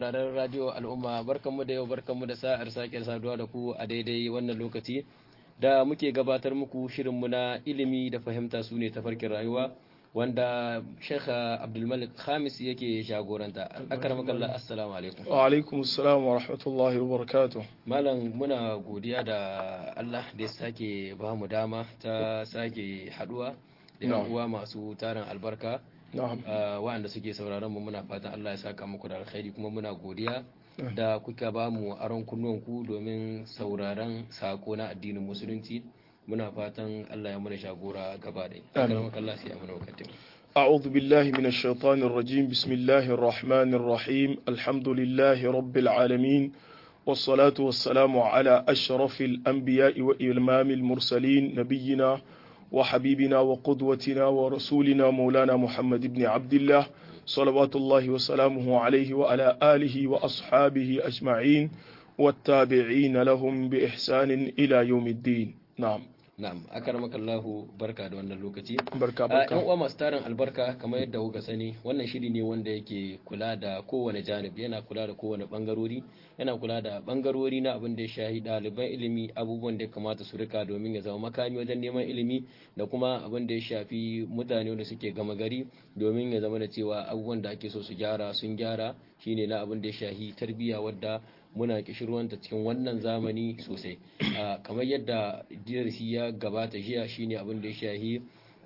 sauraron radio al'umma barkanmu da yau barkanmu da sa'ar sake saduwa da ku a daidai wannan lokaci da muke gabatar muku shirinmu na ilimi da fahimta su ne tafarkin rayuwa wanda Sheikh Abdulmalik Khamis yake jagoranta akramakallah assalamu alaikum wa alaikum assalam wa rahmatullahi wa barakatuh malam muna godiya da Allah da ya sake ba mu dama ta sake haduwa da yan uwa masu tarin albarka waɗanda suke sauraron mu muna fatan Allah ya saka muku da alkhairi kuma muna godiya da kuka ba mu aron kunnuwanku domin sauraron sako na addinin musulunci muna fatan Allah ya mana shagora gaba da akaramaka Allah sai ya mana wakatin أعوذ بالله من الشيطان الرجيم بسم الله الرحمن الرحيم الحمد لله رب العالمين والصلاة والسلام على أشرف الأنبياء وإمام المرسلين نبينا وحبيبنا وقدوتنا ورسولنا مولانا محمد بن عبد الله صلوات الله وسلامه عليه وعلى آله وأصحابه أجمعين والتابعين لهم بإحسان إلى يوم الدين نعم Na'am, akaramaka Allahu barka da wannan lokaci. Barka barka. Yan uwa masu tarin albarka kamar yadda kuka sani, wannan shiri ne wanda yake kula da kowane janib, yana kula da kowane bangarori, yana kula da bangarori na abin da ya shahi ɗaliban ilimi, abubuwan da ya kamata su rika domin ya zama makami wajen neman ilimi da kuma abin da ya shafi mutane wanda suke gama gari domin ya zama da cewa abubuwan da ake so su gyara sun gyara shine na abin da ya shahi tarbiyya wadda muna kishirwanta cikin wannan zamani sosai kamar yadda darasi ya gabata jiya shine abin da ya shahi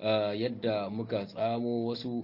yadda muka tsamo wasu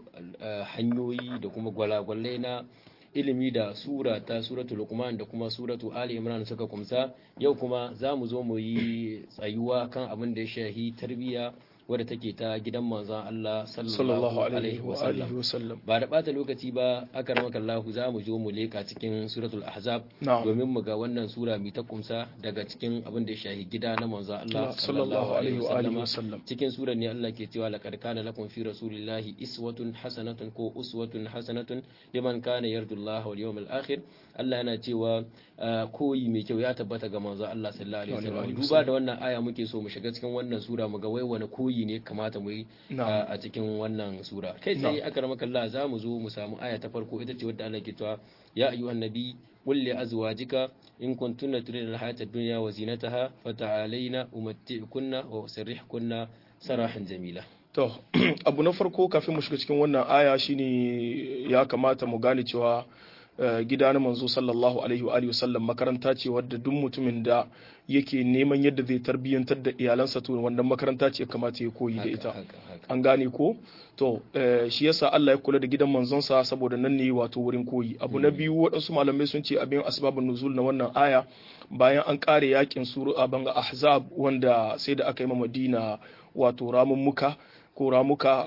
hanyoyi da kuma gwalagwalai na ilimi da sura ta suratul lukman da kuma suratu ali imran suka kumsa yau kuma za mu zo mu yi tsayuwa kan abin da ya shahi tarbiyya wadda take ta gidan manzon Allah sallallahu alaihi wasallam ba da bata lokaci ba aka ramaka Allah za mu zo mu leka cikin suratul ahzab domin mu ga wannan sura mai ta kumsa daga cikin abin da ya shahi gida na manzon Allah sallallahu alaihi wasallam cikin surar ne Allah ke cewa laqad kana lakum fi rasulillahi iswatun hasanatun ko uswatun hasanatun liman kana yarjullaha wal yawmal akhir Allah yana cewa koyi mai kyau ya tabbata ga manzon Allah sallallahu alaihi wasallam duba da wannan aya muke so mu shiga cikin wannan sura mu ga wai wani koyi koyi ne kamata mu yi a cikin wannan sura kai sai aka rama kalla za mu zo mu samu aya ta farko ita ce wadda Allah ke cewa ya ayyuhan nabi qul li azwajika in kuntunna turidna al-hayata ad-dunya wa zinataha fata'alayna umatti'kunna wa usarrihkunna sarahan jamila to abu na farko kafin mu shiga cikin wannan aya shine ya kamata mu gane cewa gida na manzo sallallahu alaihi wa sallam makaranta ce wadda duk mutumin da yake neman yadda zai tarbiyyantar da iyalansa to wannan makaranta ce kamata ya koyi da ita an gane ko to shi yasa Allah ya kula da gidan manzonsa saboda nan ne wato wurin koyi abu na biyu waɗansu malamai sun ce abin asbabun nuzul na wannan aya bayan an kare yakin suru a banga ahzab wanda sai da aka yi ma madina wato ramummuka ko ramuka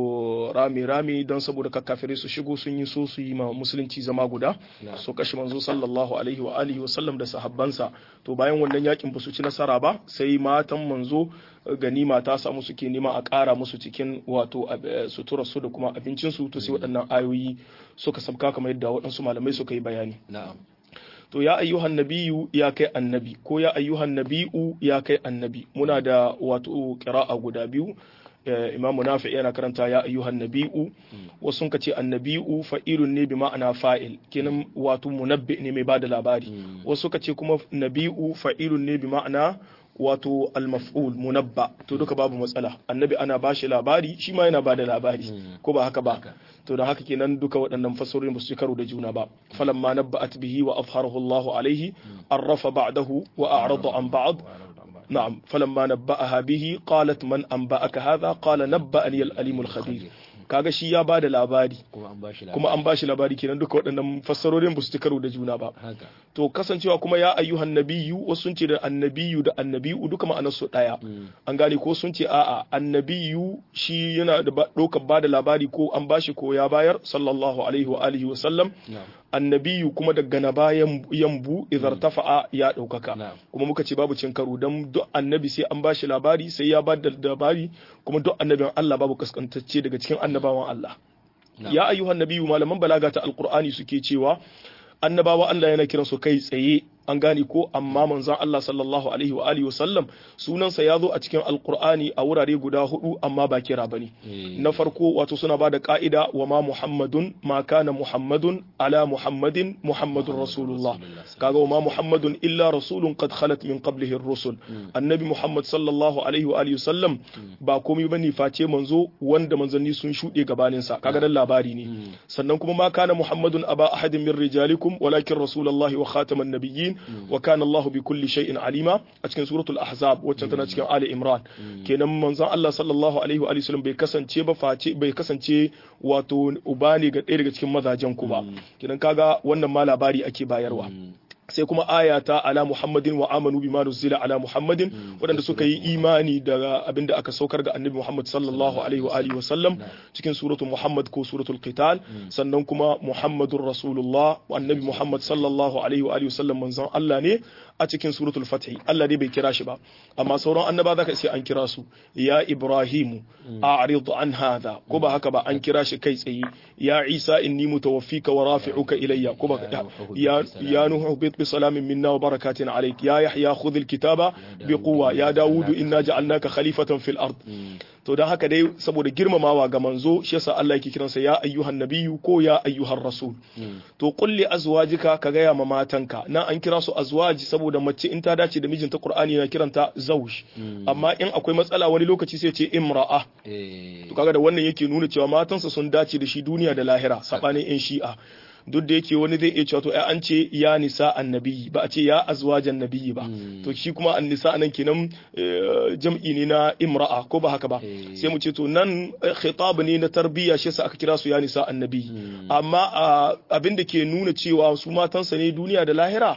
ko rami-rami don saboda kakkafirai su shigo sun yi so su yi ma musulunci zama guda so kashe manzo sallallahu alaihi wa alihi wa sallam da sahabbansa to bayan wannan yakin ba su ci nasara ba sai matan manzo ganima ta samu suke nema a ƙara musu cikin wato sutura su da kuma abincin su to sai waɗannan ayoyi suka sabka kamar yadda waɗansu malamai suka yi bayani na'am to ya ayyuhan nabiyu ya kai annabi ko ya ayyuhan nabi'u ya kai annabi muna da wato qira'a guda biyu imam nafi yana karanta ya ayyuhan nabi'u wasu ka ce annabi'u fa'ilun ne bi ma'ana fa'il kenan wato munabbi ne mai bada labari wasu ka ce kuma nabi'u fa'ilun ne bi ma'ana wato almaf'ul munabba to duka babu matsala annabi ana bashi labari shi ma yana bada labari ko ba haka ba to da haka kenan duka waɗannan fasarorin ba su karo da juna ba falamma nabba'at bihi wa afharahu Allahu alaihi arrafa ba'dahu wa a'rada an ba'd نعم فلما نبأها به قالت من أنبأك هذا قال نبأني الأليم الخبير kaga shi ya bada labari kuma an bashi labari kenan duka waɗannan fassarorin ba su karo da juna ba to kasancewa kuma ya ayyuhan nabiyyu wasu sun ce da annabiyu da annabiyu duka ma'anar su ɗaya an gane ko sun ce a'a annabiyu shi yana da ɗaukar bada labari ko an bashi ko ya bayar sallallahu alaihi wa alihi wa sallam annabiyu kuma daga na bayan yambu idar tafa'a ya ɗaukaka kuma muka ce babu cin karo don duk annabi sai an bashi labari sai ya ba da labari kuma duk annabin Allah babu kaskantacce daga cikin annabawan Allah ya ayyuhan nabiyu malaman balaga ta alqur'ani suke cewa annabawa Allah yana kiran su kai tsaye an gane ko amma manzon Allah sallallahu alaihi wa alihi wasallam sunansa ya zo a cikin alqur'ani a wurare guda hudu amma ba kira bane na farko wato suna bada ka'ida wa ma muhammadun ma kana muhammadun ala muhammadin muhammadun rasulullah kaga wa ma muhammadun illa rasulun qad khalat min qablihi ar-rusul annabi muhammad sallallahu alaihi wa alihi wasallam ba komai bane face manzo wanda manzanni sun shude gabanin sa kaga dan labari ne sannan kuma ma kana muhammadun aba ahadin min rijalikum walakin rasulullahi wa khataman nabiyyin wa kana Allah bi kulli shay'in alima a cikin suratul ahzab wacce tana cikin ali imran kenan manzon Allah sallallahu alaihi wa sallam bai kasance ba face bai kasance wato uba ne ga ɗaya daga cikin mazajen ku ba kenan kaga wannan ma labari ake bayarwa sai kuma aya ta ala muhammadin wa amanu bima nuzila ala muhammadin waɗanda suka yi imani da abin da aka saukar ga annabi muhammad sallallahu alaihi wa alihi wa sallam cikin suratul muhammad ko suratul qital sannan kuma muhammadur rasulullah annabi muhammad sallallahu alaihi wa alihi wa sallam manzon Allah ne a cikin suratul fath Allah dai bai kira shi ba amma sauran annaba zaka sai an kira su ya ibrahimu a'rid an hadha ko ba haka ba an kira shi kai tsaye ya isa inni mutawaffika wa rafi'uka ilayya ko ba ya ya nuhu بسلام منا وبركات عليك يا يحيى خذ الكتاب بقوة يا داود إنا جعلناك خليفة في الأرض to don haka dai saboda girmamawa ga manzo shi yasa Allah yake kiransa ya ayyuhan nabiyyu ko ya ayyuhan rasul to kulli azwajika ka gaya ma matanka na an kira su azwaji saboda mace in ta dace da mijinta Qur'ani na kiranta zawj amma in akwai matsala wani lokaci sai ce imra'a to kaga da wannan yake nuna cewa matansa sun dace da shi duniya da lahira sabanin in shi'a duk da yake wani zai iya cewa to ai an ce ya nisa annabi ba a ce ya azwajan nabiyyi ba to shi kuma an nisa nan kenan jam'i ne na imra'a ko ba haka ba sai mu ce to nan khitab ne na tarbiyya shi yasa aka kira su ya nisa annabi amma abin da ke nuna cewa su matansa ne duniya da lahira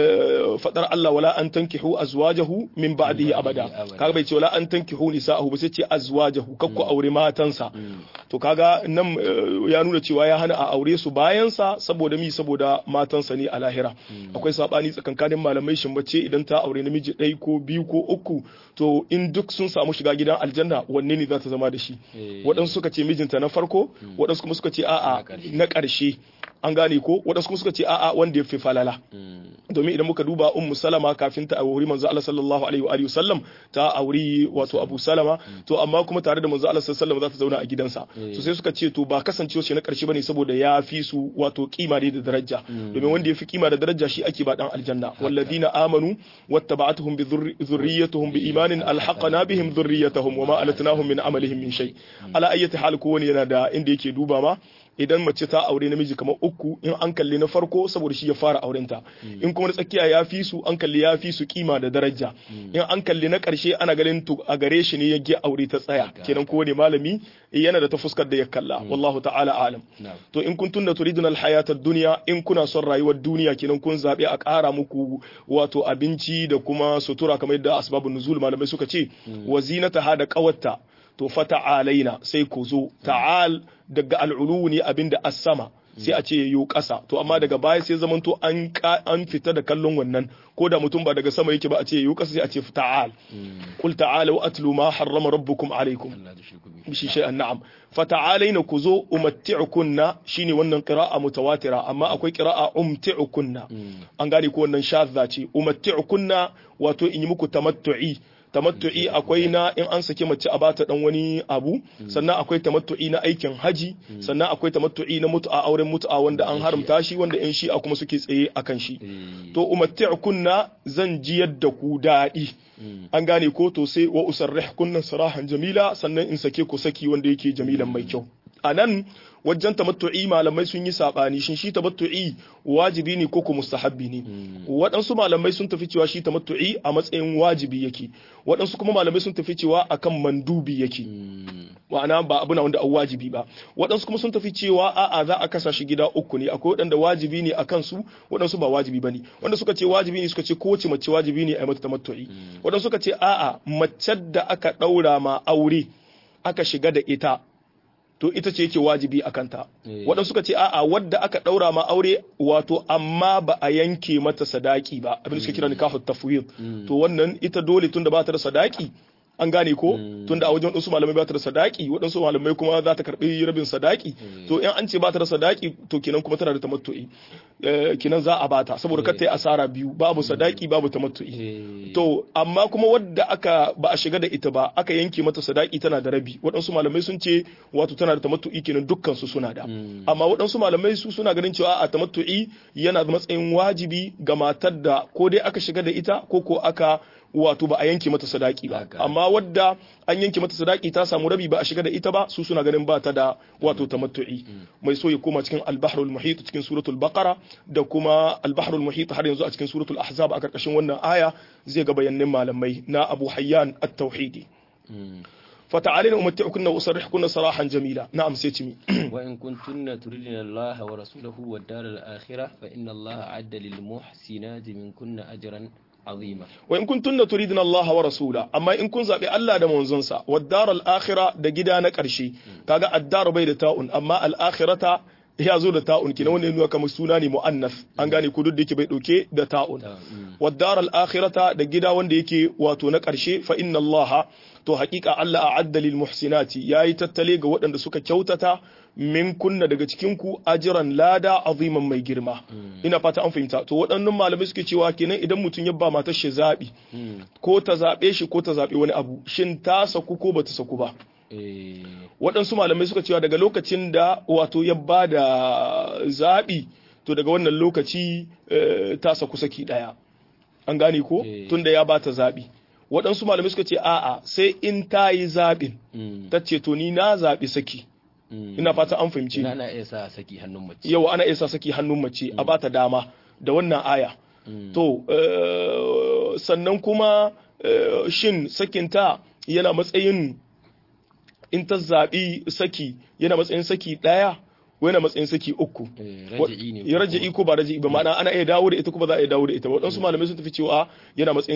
fadar Allah wala an tankihu azwajahu min ba'dihi abada kaga bai ce wala an tankihu nisa'ahu ba sai ce azwajahu kakku aure matansa to kaga nan ya nuna cewa ya hana a aure su bayan sa saboda mi saboda matansa ne a lahira akwai sabani tsakankanin malamai shin bace idan ta aure namiji ɗaya ko biyu ko uku to in duk sun samu shiga gidan aljanna wanne ne za ta zama da shi waɗansu suka ce mijinta na farko waɗansu kuma suka ce a'a na ƙarshe an gane ko waɗansu kuma suka ce a'a wanda ya fi falala domin idan muka duba ummu salama kafin ta auri manzo Allah sallallahu alaihi wa alihi wasallam ta auri wato abu salama to amma kuma tare da manzo Allah sallallahu alaihi za ta zauna a gidansa to sai suka ce to ba kasancewa shi na karshe bane saboda ya fi su wato kima da daraja domin wanda ya fi kima da daraja shi ake ba dan aljanna walladina amanu wattaba'atuhum bi dhurriyyatuhum bi imanin alhaqna bihim dhurriyyatuhum wama alatnahum min amalihim min shay ala ayyati hal kowani yana da inda yake duba ma idan mace ta aure namiji kamar uku in an kalli na farko saboda shi ya fara aurenta in kuma na tsakiya ya fi su an kalli ya fi su kima da daraja in an kalli na karshe ana ganin to a gare shi ne ya ge aure ta tsaya kenan kowane malami yana da ta fuskar da ya kalla wallahu ta'ala alam to in kun tunna turidun alhayata dunya in kuna son rayuwar duniya kenan kun zabe a ƙara muku wato abinci da kuma sutura kamar yadda asbabun nuzul malamai suka ce wazinata hada qawatta to fa ta'alaina sai ku zo ta'al daga al'ulu ne abinda as-sama sai a ce yayo ƙasa to amma daga baya sai zamanto an an fita da kallon wannan ko da mutum ba daga sama yake ba a ce yayo ƙasa sai a ce ta'al qul ta'alu atlu ma harrama rabbukum alaykum bishi shay'an na'am fa ta'alaina ku zo umatti'ukunna shine wannan qira'a mutawatira amma akwai qira'a umti'ukunna an gane ko wannan shadda ce umatti'ukunna wato in yi muku tamattu'i tamattu'i akwai na in an saki mace a bata dan wani abu sannan akwai tamattu'i na aikin haji sannan akwai tamattu'i na mutu'a auren mutu'a wanda an haramta shi wanda in shi a kuma suke tsaye akan shi to umatti'kunna zan ji yadda ku daɗi an gane ko to sai wa usarrihkunna sarahan jamila sannan in sake ku saki wanda yake jamilan mai kyau anan wajen tamattu'i malamai sun yi sabani shin shi tamattu'i wajibi ne ko ko mustahabbi ne waɗansu malamai sun tafi cewa shi tamattu'i a matsayin wajibi yake waɗansu kuma malamai sun tafi cewa akan mandubi yake ma'ana ba abu na wanda an wajibi ba waɗansu kuma sun tafi cewa a'a za a kasa shi gida uku ne akwai waɗanda wajibi ne a kansu waɗansu ba wajibi ba ne wanda suka ce wajibi ne suka ce kowace mace wajibi ne a yi mata tamattu'i waɗansu suka ce a'a mace da aka ɗaura ma aure aka shiga da ita to ita ce yake wajibi a kanta waɗansu suka ce a'a wadda aka ɗaura ma aure wato amma ba a yanke mata sadaki ba abin da suka kira nikahu tafwid to wannan ita dole tun da ba ta da sadaki an gane ko tunda a wajen wadansu malamai ba ta da sadaki wadansu malamai kuma za ta karbi rabin sadaki to in an ce ba ta da sadaki to kenan kuma tana da tamattu'i kenan za a bata saboda kar ta yi asara biyu babu sadaki babu tamattu'i to amma kuma wadda aka ba a shiga da ita ba aka yanke mata sadaki tana da rabi waɗansu malamai sun ce wato tana da tamattu'i kenan dukkan su suna da amma waɗansu malamai su suna ganin cewa a tamattu'i yana da matsayin wajibi ga matar da ko dai aka shiga da ita ko ko aka wato ba a yanke mata sadaki ba amma wadda an yanke mata sadaki ta samu rabi ba a shiga da ita ba su suna ganin ba ta da wato tamattu'i mai so ya koma cikin al-bahrul muhit cikin suratul baqara da kuma al-bahrul muhit har yanzu a cikin suratul ahzab a karkashin wannan aya zai ga bayanin malamai na Abu Hayyan at-Tauhidi فتعالينا أمتعكن وأسرحكن سراحا جميلا نعم سيتمي وإن كنتن تردن الله ورسوله والدار الآخرة فإن الله عد للمحسنات منكن أجرا عظيما وإن كنتن تريدن الله ورسوله أما إن كن زابي الله دا منزنسا والدار الآخرة دا جدا نكرشي كاغا الدار بيد تاؤن أما الآخرة ya zo da ta'un kina wannan nuna kamar suna ne mu'annas an gane ku duk da yake bai dauke da ta'un wadar al-akhirata da gida wanda yake wato na karshe fa inna allaha to haƙiƙa Allah a'adda lil muhsinati yayi tattale ga waɗanda suka kyautata min kunna daga cikin ku ajran lada aziman mai girma ina fata an fahimta to waɗannan malamai suke cewa kenan idan mutum ya ba matar shi zabi ko ta zabe shi ko ta zabe wani abu shin ta saku ko bata saku ba waɗansu malamai suka cewa daga lokacin da wato ya ba da zaɓi to daga wannan lokaci ta saku saki ɗaya an gane ko tunda ya ba ta zaɓi waɗansu malamai suka ce a'a sai in ta yi zaɓin ta ce to ni na zaɓi saki ina fata an fahimci ana iya sa saki hannun mace yau ana iya sa saki hannun mace a bata dama da wannan aya to sannan kuma shin sakinta yana matsayin in ta zaɓi saki yana matsayin saki ɗaya ko yana matsayin saki uku ya raja'i ko ba raja'i ba ma'ana ana iya dawo da ita ko ba za a iya dawo da ita waɗansu malamai sun tafi cewa yana matsayin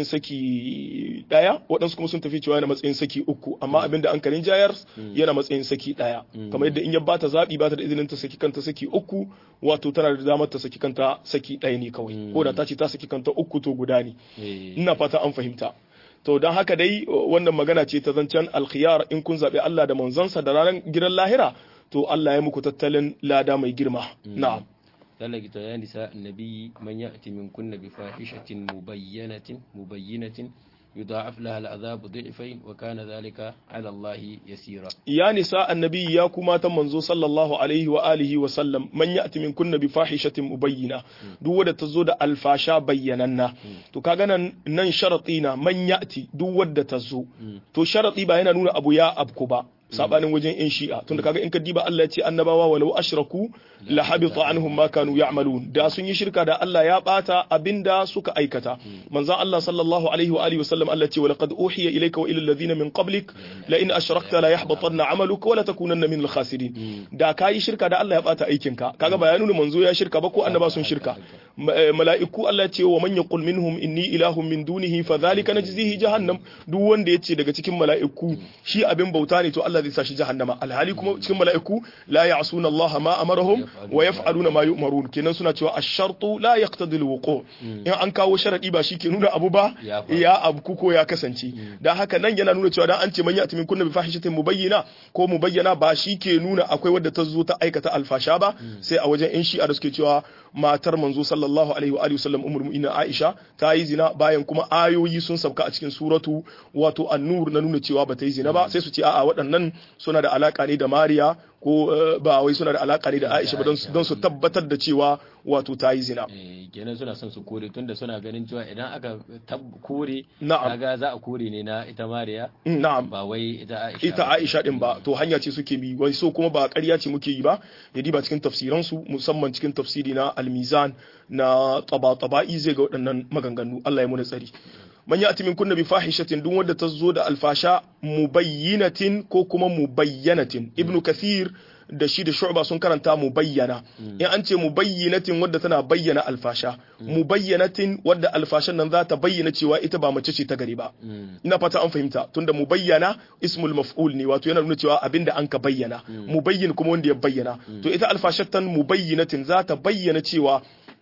saki ɗaya waɗansu kuma sun tafi cewa yana matsayin saki uku amma abin da an karin jayar yana matsayin saki ɗaya kamar yadda in ya bata zaɓi bata da izinin ta saki kanta saki uku wato tana da damar ta saki kanta saki ɗaya ne kawai ko da ta ce ta saki kanta uku to guda ne ina fata an fahimta to don haka dai wannan magana ce ta zancen alkhiyar in kun zaɓi Allah da manzansa da ranar gidan lahira to Allah ya muku tattalin lada mai girma na'am ذلك يا نساء النبي من يأتي منكن بفاحشة مبينة مبينة يضاعف لها العذاب ضعفين وكان ذلك على الله يسيرا يا نساء النبي يا كما تمنزو صلى الله عليه وآله وسلم من يأتي من كن بفاحشة مبينة دو ودا تزود الفاشا بيننا تو كاغانا نن شرطينا من يأتي دو ودا تزو تو شرطي با yana nuna abu ya abku ba sabanin wajen in shi'a tunda kaga in ka diba Allah ya ce annabawa walau ashraku la habita anhum ma kanu ya'malun da sun yi shirka da Allah ya bata abinda suka aikata manzon Allah sallallahu alaihi wa alihi wasallam Allah ce wa laqad uhiya ilayka wa ila alladhina min qablik la in ashrakta la yahbatanna 'amaluka wa la takunanna min al-khasirin da kai shirka da Allah ya bata aikinka kaga ba ya nuna manzo ya shirka ba ko annaba sun shirka mala'iku Allah ce wa man yaqul minhum inni ilahun min dunihi fa dhalika najzihi jahannam duk wanda yace daga cikin mala'iku shi abin bauta ne to Allah zai sa shi jahannama alhali kuma cikin mala'iku la ya'suna Allah ma amarahum wa yaf'aluna ma yu'marun kenan suna cewa ash-shartu la yaqtadi al-wuqu in an kawo sharadi ba shi ke nuna abu ba ya abu ko ya kasance dan haka nan yana nuna cewa dan an ce man ya'ti min kunna bi fahishatin mubayyana ko mubayyana ba shi ke nuna akwai wadda ta zo ta aikata alfasha ba sai a wajen in shi'a da suke cewa matar manzo sallallahu alaihi wa alihi wasallam ummul mu'minin Aisha ta yi zina bayan kuma ayoyi sun sabka a cikin suratu wato an-nur na nuna cewa ba ta yi zina ba sai su ce a'a waɗannan suna da alaka ne da Mariya ko ba wai suna da alaka ne da Aisha ba don su tabbatar da cewa wato ta yi zina. kenan suna son su kore tunda suna ganin cewa idan aka kore na'am kaga za a kore ne na ita Mariya na'am ba wai ita Aisha ita Aisha din ba to hanya ce suke bi wai so kuma ba ƙarya ce muke yi ba ya diba cikin tafsiran su musamman cikin tafsiri na al-Mizan na taba-taba'i zai ga waɗannan maganganu Allah ya muna tsari man ya'ti min kunna bi fahishatin duk wanda ta zo da alfasha mubayyinatin ko kuma mubayyanatin ibnu kathir da shi da shu'ba sun karanta mubayyana in an ce mubayyinatin wadda tana bayyana alfasha mubayyanatin wadda alfashan nan za ta bayyana cewa ita ba mace ce ta gari ba ina fata an fahimta tunda mubayyana ismul maf'ul ne wato yana nuna cewa abinda an ka bayyana mubayyin kuma wanda ya bayyana to ita alfashatan mubayyinatin za ta bayyana cewa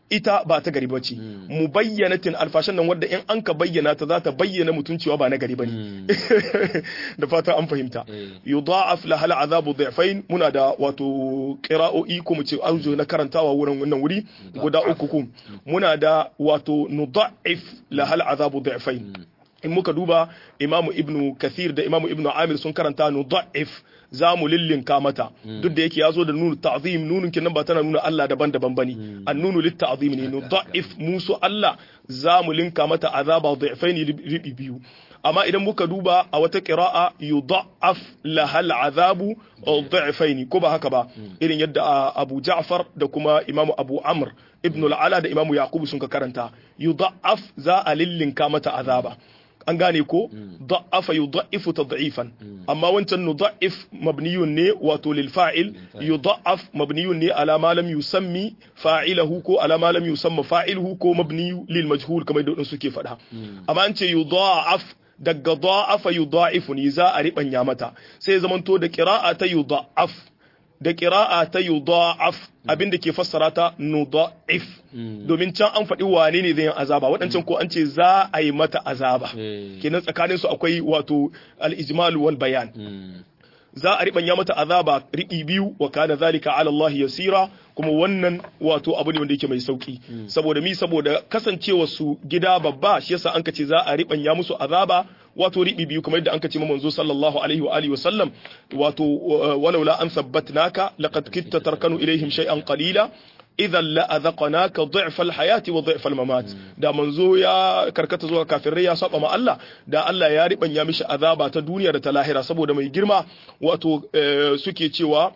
ita ba ta gari bace mubayyanatin alfashan nan wadda in an ka bayyana ta za ta bayyana mutun cewa ba na gari bane da fata an fahimta yudha'af laha al'azabu dhi'fain muna da wato qira'o'i ko mu ce arju na karantawa wurin wannan wuri guda uku ku muna da wato nudha'if laha al'azabu dhi'fain in muka duba imamu ibnu kathir da imamu ibnu amir sun karanta nudha'if za mu lillinka mata duk da yake ya zo da nunu ta'zim nunun kinan ba tana nuna Allah daban-daban bane an nunu lit ta'zim ne nudha'if musu Allah za mu linka mata azaba dhi'faini ribi biyu amma idan muka duba a wata qira'a yudha'af lahal azabu dhi'faini ko ba haka ba irin yadda Abu Ja'far da kuma Imam Abu Amr ibn al-Ala da Imam Yaqub sun ka karanta yudha'af za a lillinka mata azaba an gane ko da'afa yudha'ifu tad'ifan amma wancan nudha'if mabniyun ne wato lil fa'il yudha'af mabniyun ne ala ma lam yusammi fa'ilahu ko ala ma lam yusamma fa'iluhu ko mabni lil majhul kamar da suke faɗa amma an ce yudha'af daga da'afa yudha'ifu ne za a ribanya mata sai zamanto da qira'a ta yudha'af da ƙira'a ta yudha'af abinda ke fassara ta nudha'if domin can an faɗi wane ne zai yi azaba waɗancan ko an ce za a yi mata azaba kenan tsakanin su akwai wato al-ijmal wal bayan za a riɓanya mata azaba riɓi biyu wa kana zalika ala Allah yasira kuma wannan wato abu ne wanda yake mai sauki saboda mi saboda kasancewa su gida babba shi yasa an ce za a riɓanya musu azaba wato riɓi biyu kamar yadda an ce manzo sallallahu alaihi wa alihi wa sallam wato walaula an sabbatnaka laqad kitta tarkanu ilaihim shay'an qalila idan la azaqnaka dhi'fa al-hayati wa dhi'fa al-mamat da manzo ya karkata zuwa kafirai ya saba ma Allah da Allah ya ribanya mishi azaba ta duniya da ta lahira saboda mai girma wato suke cewa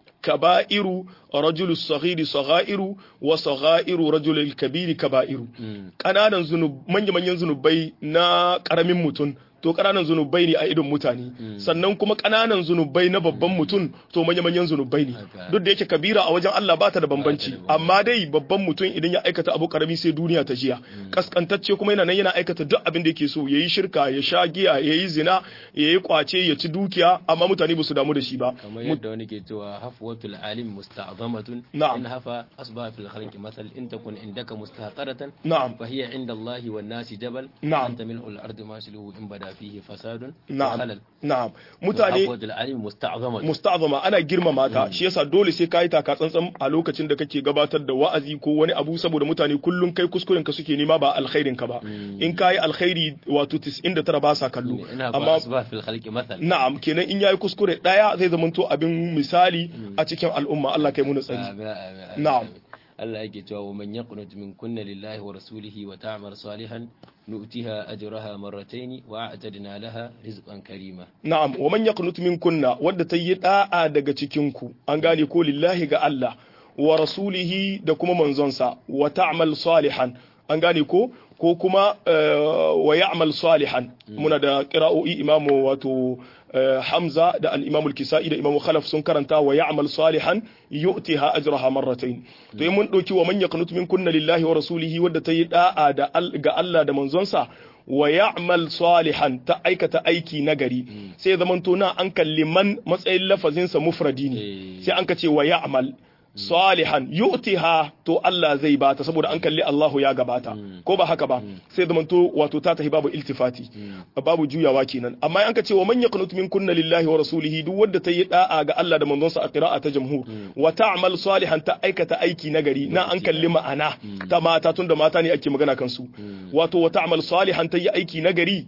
kaba'iru rajulu saghiri saghairu wa saghairu rajul kabiri kaba'iru kananan zunub manya manyan zunubai na karamin mutum to ƙananan zunubai ne a idon mutane sannan kuma ƙananan zunubai na babban mutum to manya-manyan zunubai ne duk da yake kabira a wajen Allah ba ta da bambanci amma dai babban mutum idan ya aikata abu karami sai duniya ta jiya kaskantacce kuma yana nan yana aikata duk abin da yake so yayi shirka ya sha giya yayi zina yayi kwace ya ci dukiya amma mutane ba su damu da shi ba kamar yadda wani ke cewa hafwatul alim musta'zamatun na'am in hafa asbaha fil khalqi mathal in takun indaka mustaqaratan na'am fa hiya inda Allah wan nasi jabal Na'am. anta mil'ul ardi ma shiluhu in bada fihi fasadun na'am khalal na'am mutane hafwatul alim musta'zamatun musta'zama ana girmama ta shi yasa dole sai kai taka tsantsan a lokacin da kake gabatar da wa'azi ko wani abu saboda mutane kullun kai kuskuren ka suke nema ba alkhairin ka ba in kai alkhairi wato 99 ba sa kallo in hafa amma asbaha fil khalqi mathal na'am kenan in yayi kuskure daya zai zamanto abin misali a cikin al'umma Allah kai mu na tsari Amin, amin, amin, Na'am. amin. Allah yake cewa wa man yaqnut min kunna lillahi wa rasulihi wa ta'mal salihan nu'tiha ajraha marratayn wa a'tadna laha rizqan karima na'am wa man yaqnut minkunna wadda ta yi da'a daga cikin ku an gane ko lillahi ga Allah wa rasulihi da kuma manzonsa wa ta'mal salihan an gane ko ko kuma eh, wa ya'mal salihan muna da qira'o'i imamu wato eh, Hamza da al-Imam al-Kisa'i da Imam Khalaf sun karanta wa ya'mal salihan yu'tiha ajraha marratayn to in mun dauki wa man yaqnut minkunna lillahi wa rasulihi wadda ta yi da'a da al- ga Allah da manzonsa wa ya'mal salihan ta aikata aiki nagari sai zamanto na an kalli man matsayin lafazinsa mufradi ne Eh. sai an ka ce wa ya'mal salihan yu'tiha to Allah zai bata saboda an kalli Allahu ya gabata ko ba haka ba sai zamanto wato ta tahi babu iltifati babu juyawa kenan amma an ka ce wa man yaqnut minkunna lillahi wa rasulihi duk wanda ta yi da'a ga Allah da manzonsa a qira'a ta jamhur wa ta'mal salihan ta aikata aiki nagari na an kalli ma'ana ta mata tunda mata ne ake magana kansu wato wa ta'mal salihan ta yi aiki nagari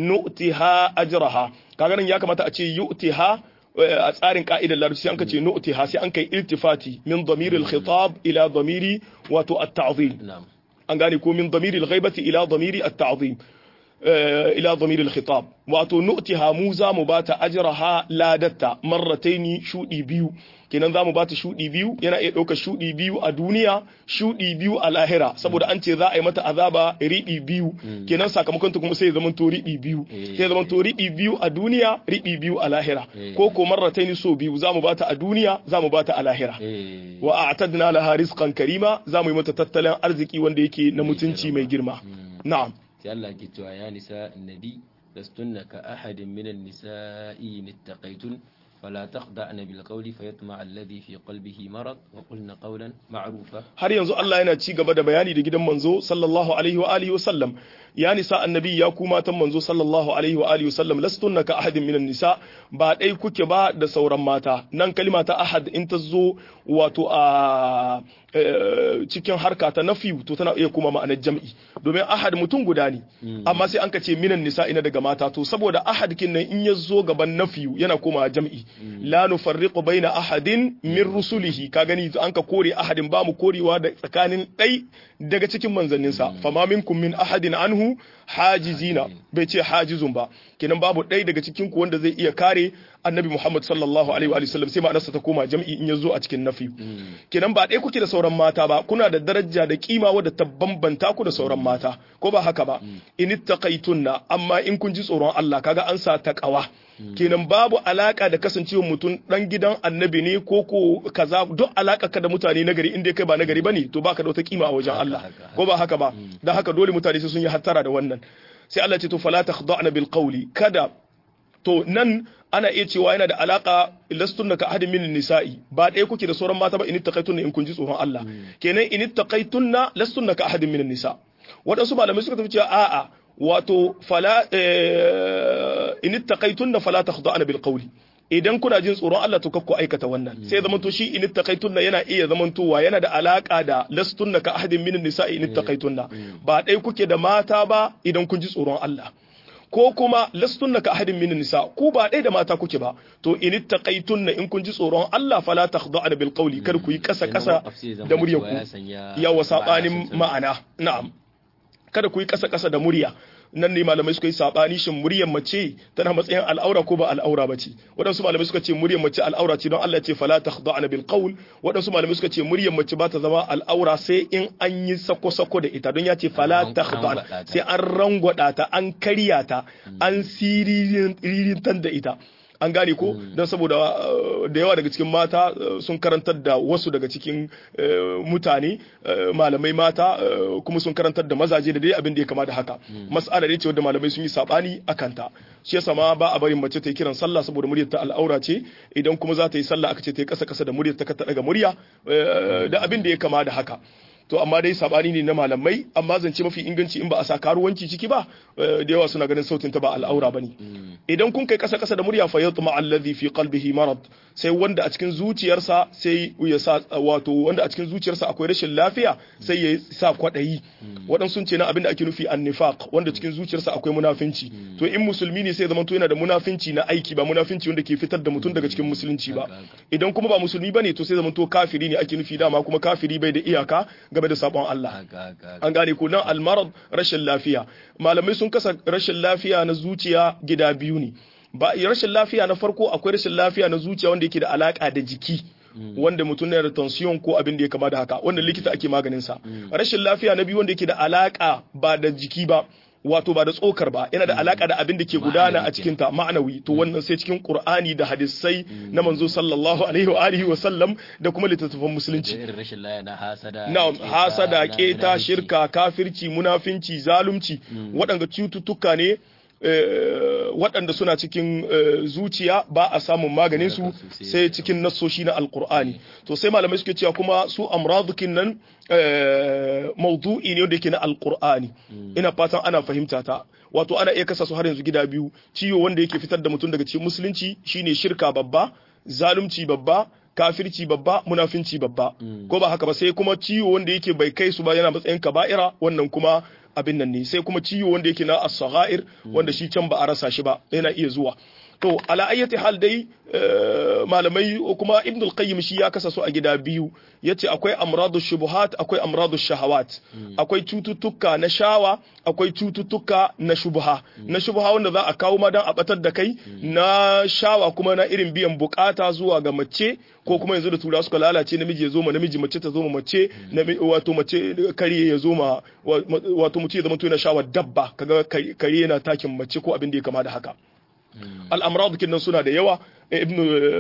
nu'tiha ajraha kaga nan ya kamata a ce yu'tiha a tsarin ka'idar larabci sai an kace nu'tiha sai an kai iltifati min damiril khitab ila damiri wato at-ta'zim na'am an gane ko min damiril ghaibati ila damiri at-ta'zim eh, ila damiril khitab wato nu'tiha mu za mu bata ajraha ladatta marrataini shudi biyu kenan za mu bata shudi biyu yana iya ɗaukar shudi biyu a duniya shudi biyu a lahira saboda an ce za a yi mata azaba riɗi biyu kenan sakamakon ta kuma sai ya zama to riɗi biyu sai ya zama to riɗi biyu a duniya riɗi biyu a lahira ko ko marrataini so biyu za mu bata a duniya za mu bata a lahira eh wa a'tadna laha rizqan karima za mu yi mata tattalin arziki wanda yake na mutunci mai girma na'am sai Allah ke cewa ya nisa annabi lastunna ka ahadin minan nisa'i in ittaqaytun فلا تخدعن بالقول فيطمع الذي في قلبه مرض وقلن قولا معروفا har yanzu Allah yana ci gaba da bayani da gidan manzo sallallahu alaihi wa alihi wa sallam ya nisa annabi ya ku matan manzo sallallahu alaihi wa alihi wa sallam lastunna ka ahadin minan nisa ba dai kuke ba da sauran mata nan kalima ta ahad in ta zo wato a cikin harka ta nafi to tana iya kuma ma'anar jam'i domin ahad mutum guda ne amma sai an ka ce minan nisa ina daga mata to saboda ahad kin nan in ya zo gaban nafi yana koma jam'i la nufarriqu baina ahadin min rusulihi ka gani an ka kore ahadin ba mu korewa da tsakanin ɗai daga cikin manzanninsa fama minkum min ahadin anhu hajizina bai ce hajizun ba kenan babu ɗai daga cikin ku wanda zai iya kare annabi Muhammad sallallahu alaihi wa sallam sai ma'anarsa ta koma jam'i in ya zo a cikin nafi kenan ba ɗaya kuke da sauran mata ba kuna da daraja da kima wadda ta bambanta ku da sauran mata ko ba haka ba in ittaqaytunna amma in kun ji tsoron Allah kaga an sa taqawa kenan babu alaka da kasancewa mutum dan gidan annabi ne ko ko kaza duk alaka ka da mutane nagari inda kai ba nagari bane to baka da wata kima a wajen Allah ko ba haka ba dan haka dole mutane sai sun yi hattara da wannan sai Allah ce to fala takhda'na bil qawli kada to nan ana iya cewa yana da alaka lastunna ka ahadin min nisa'i ba ɗaya kuke da sauran mata ba in ittaqaytunna in kun ji tsoron Allah kenan in ittaqaytunna lastunna ka ahadin min nisa waɗansu malamai suka tafi cewa a'a wato fala in ittaqaytunna fala takhda'na bil qawli idan kuna jin tsoron Allah to kakku aikata wannan sai zaman to shi in ittaqaytunna yana iya zaman towa yana da alaka da lastunna ka ahadin min nisa'i in ittaqaytunna ba ɗaya kuke da mata ba idan kun ji tsoron Allah ko kuma lastunna ka ahadin min nisa ku ba ɗaya da mata kuke ba to in ittaqaytunna in kun ji tsoron Allah fala takhda'na bil qawli kar ku yi kasa kasa da muryar ku yawa sabanin ma'ana na'am kada ku yi kasa kasa da murya nan ne malamai suka yi sabani shin muryar mace tana matsayin al'aura ko ba al'aura ba ce waɗansu malamai suka ce muryar mace al'aura ce don Allah ce fala takhda'na bil qawl waɗansu malamai suka ce muryar mace ba ta zama al'aura sai in an yi sako sako da ita don ya ce fala takhda'na sai an rangwada ta an karya ta an siririn da ita an gane ko don saboda da yawa daga cikin mata sun karantar da wasu daga cikin mutane malamai mata kuma sun karantar da mazaje da dai abin da ya kama da haka mas'ala ne ce wadda malamai sun yi sabani a kanta shi yasa ma ba a barin mace ta yi kiran sallah saboda muryar ta al'aura ce idan kuma za ta yi sallah aka ce ta yi kasa kasa da muryar ta ka daga murya da abin da ya kama da haka to amma dai sabani ne na malamai amma zance mafi inganci in ba a sa karuwanci ciki ba da yawa suna ganin sautin ta ba al'aura bane idan kun kai kasa kasa da murya fa yatma alladhi fi qalbihi marad sai wanda a cikin zuciyarsa sai ya sa wato wanda a cikin zuciyarsa akwai rashin lafiya sai ya sa kwadayi wadan sun ce na abin da ake nufi annifaq wanda cikin zuciyarsa akwai munafinci to in musulmi ne sai zaman to yana da munafinci na aiki ba munafinci wanda ke fitar da mutum daga cikin musulunci ba idan kuma ba musulmi bane to sai zaman to kafiri ne ake nufi dama kuma kafiri bai da iyaka game da sabon Allah an gane ko nan almarad rashin lafiya malamai sun kasa rashin lafiya na zuciya gida biyu ne ba rashin lafiya na farko akwai rashin lafiya na zuciya wanda yake da alaka da jiki wanda mutum yana da tension ko abin da ya kama da haka wanda likita ake maganin sa rashin lafiya na biyu wanda yake da alaka ba da jiki ba wato ba da tsokar ba yana da alaka da abin da ke gudana a cikin ta ma'anawi to wannan sai cikin qur'ani da hadisai na manzo sallallahu alaihi wa alihi wa sallam da kuma littattafan musulunci na'am hasada keta shirka kafirci munafinci zalunci waɗanda cututtuka ne waɗanda suna cikin zuciya ba a samun maganin su sai cikin nassoshi na alkur'ani to sai malamai suke cewa kuma su amradukin nan maudu'i ne wanda yake na alkur'ani ina fatan ana fahimta ta wato ana iya kasa su har yanzu gida biyu ciwo wanda yake fitar da mutum daga cikin musulunci shine shirka babba zalunci babba kafirci babba munafinci babba ko ba haka ba sai kuma ciwo wanda yake bai kai su ba yana matsayin kaba'ira wannan kuma abin nan ne sai kuma ciwo wanda yake na as-saghair wanda shi can ba a rasa shi ba yana iya zuwa to ala ayyati hal dai malamai kuma ibn al-qayyim shi ya kasa su a gida biyu yace akwai amradu shubuhat akwai amradu shahawat akwai cututtuka na shawa akwai cututtuka na shubha na shubha wanda za a kawo ma dan a batar da kai na shawa kuma na irin biyan bukata zuwa ga mace ko kuma yanzu da tura suka lalace namiji ya zo ma namiji mace ta zo ma mace wato mace kare ya zo ma wato mutum ya zama to yana shawa dabba kaga kare yana takin mace ko abin da ya kama da haka al'amrad kinnan suna da yawa ibn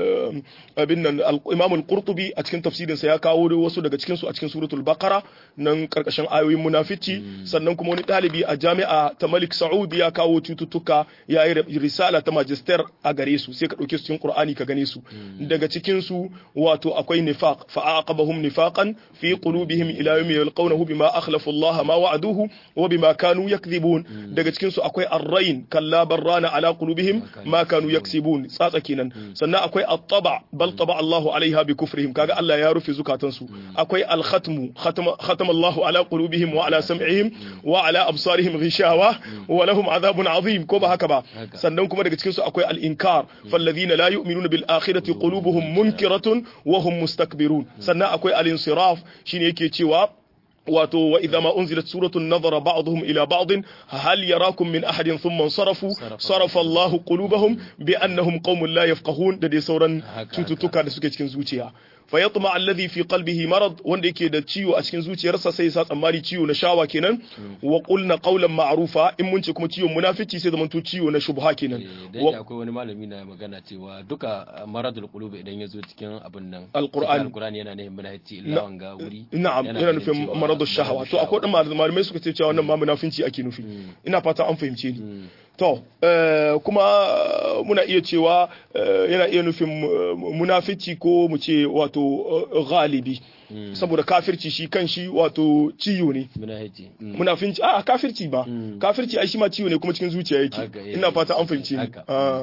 abin nan imam al-qurtubi a cikin tafsirin sa ya kawo wasu daga cikin su a cikin suratul baqara nan karkashin ayoyin munafici sannan kuma wani dalibi a jami'a ta Malik Saud ya kawo cututtuka ya yi risala ta magister a gare su sai ka dauke su cikin Qur'ani ka gane su daga cikin su wato akwai nifaq fa aqabahum nifaqan fi qulubihim ila yawmi yalqawnahu bima akhlafu Allah ma wa'aduhu wa bima kanu yakdhibun daga cikin su akwai ar-rayn kalla barrana ala qulubihim ma kanu yaksibun tsatsa kenan sannan akwai at-taba bal taba Allahu alaiha bi kufrihim kaga Allah ya rufe zukatansu akwai al-khatmu khatama Allahu ala qulubihim wa ala sam'ihim wa ala absarihim ghishawa wa lahum adhabun azim ko ba haka ba sannan kuma daga cikin su akwai al-inkar falladhina la yu'minuna bil akhirati qulubuhum munkiratun wa hum mustakbirun sannan akwai al-insiraf shine yake cewa wato wa idza ma unzilat suratun nadhara ba'dhum ila ba'd hal yarakum min ahadin thumma sarafu sarafa Allah qulubahum bi annahum qaumun la yafqahun da dai sauran cututtuka da suke cikin zuciya fa yatma alladhi fi qalbihi marad wanda yake da ciwo a cikin zuciyarsa sai sa tsammani ciwo na shawa kenan wa qulna qawlan ma'rufa in mun ce kuma ciwon munafici sai zamanto ciwo na shubha kenan da akwai wani malami na magana cewa duka maradul qulub idan yazo cikin abin nan alqur'ani alqur'ani yana nufin munafici illa wanga wuri na'am yana nufin maradul shahawa to akwai dan malamai suka ce cewa wannan ma munafinci ake nufi ina fata an fahimce ni to kuma muna iya cewa yana iya nufin munafici ko mu ce wato galibi saboda kafirci shi kan shi wato ciyo ne munafinci a kafirci ba kafirci ai shi ma ciyo ne kuma cikin zuciya yake ina fata an fahimce ni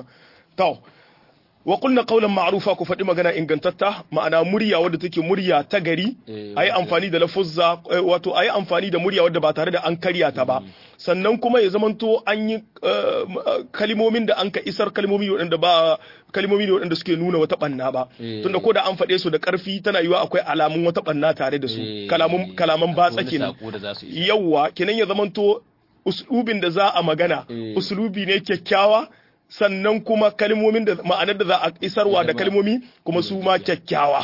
to wa qulna qawlan ma'rufa ku faɗi magana ingantatta ma'ana murya wadda take murya ta gari ayi amfani da lafuzza wato ayi amfani da murya wadda ba tare da an karya ta ba sannan kuma ya zamanto an yi kalimomin da an ka isar kalimomi waɗanda ba kalimomi ne waɗanda suke nuna wata banna ba tunda ko da an faɗe su da ƙarfi tana yiwa akwai alamun wata banna tare da su kalaman kalaman batsa kenan yawwa kenan ya zamanto uslubin da za a magana uslubi ne kyakkyawa sannan kuma kalmomin da ma'anar da za a isarwa da kalmomi kuma su ma kyakkyawa.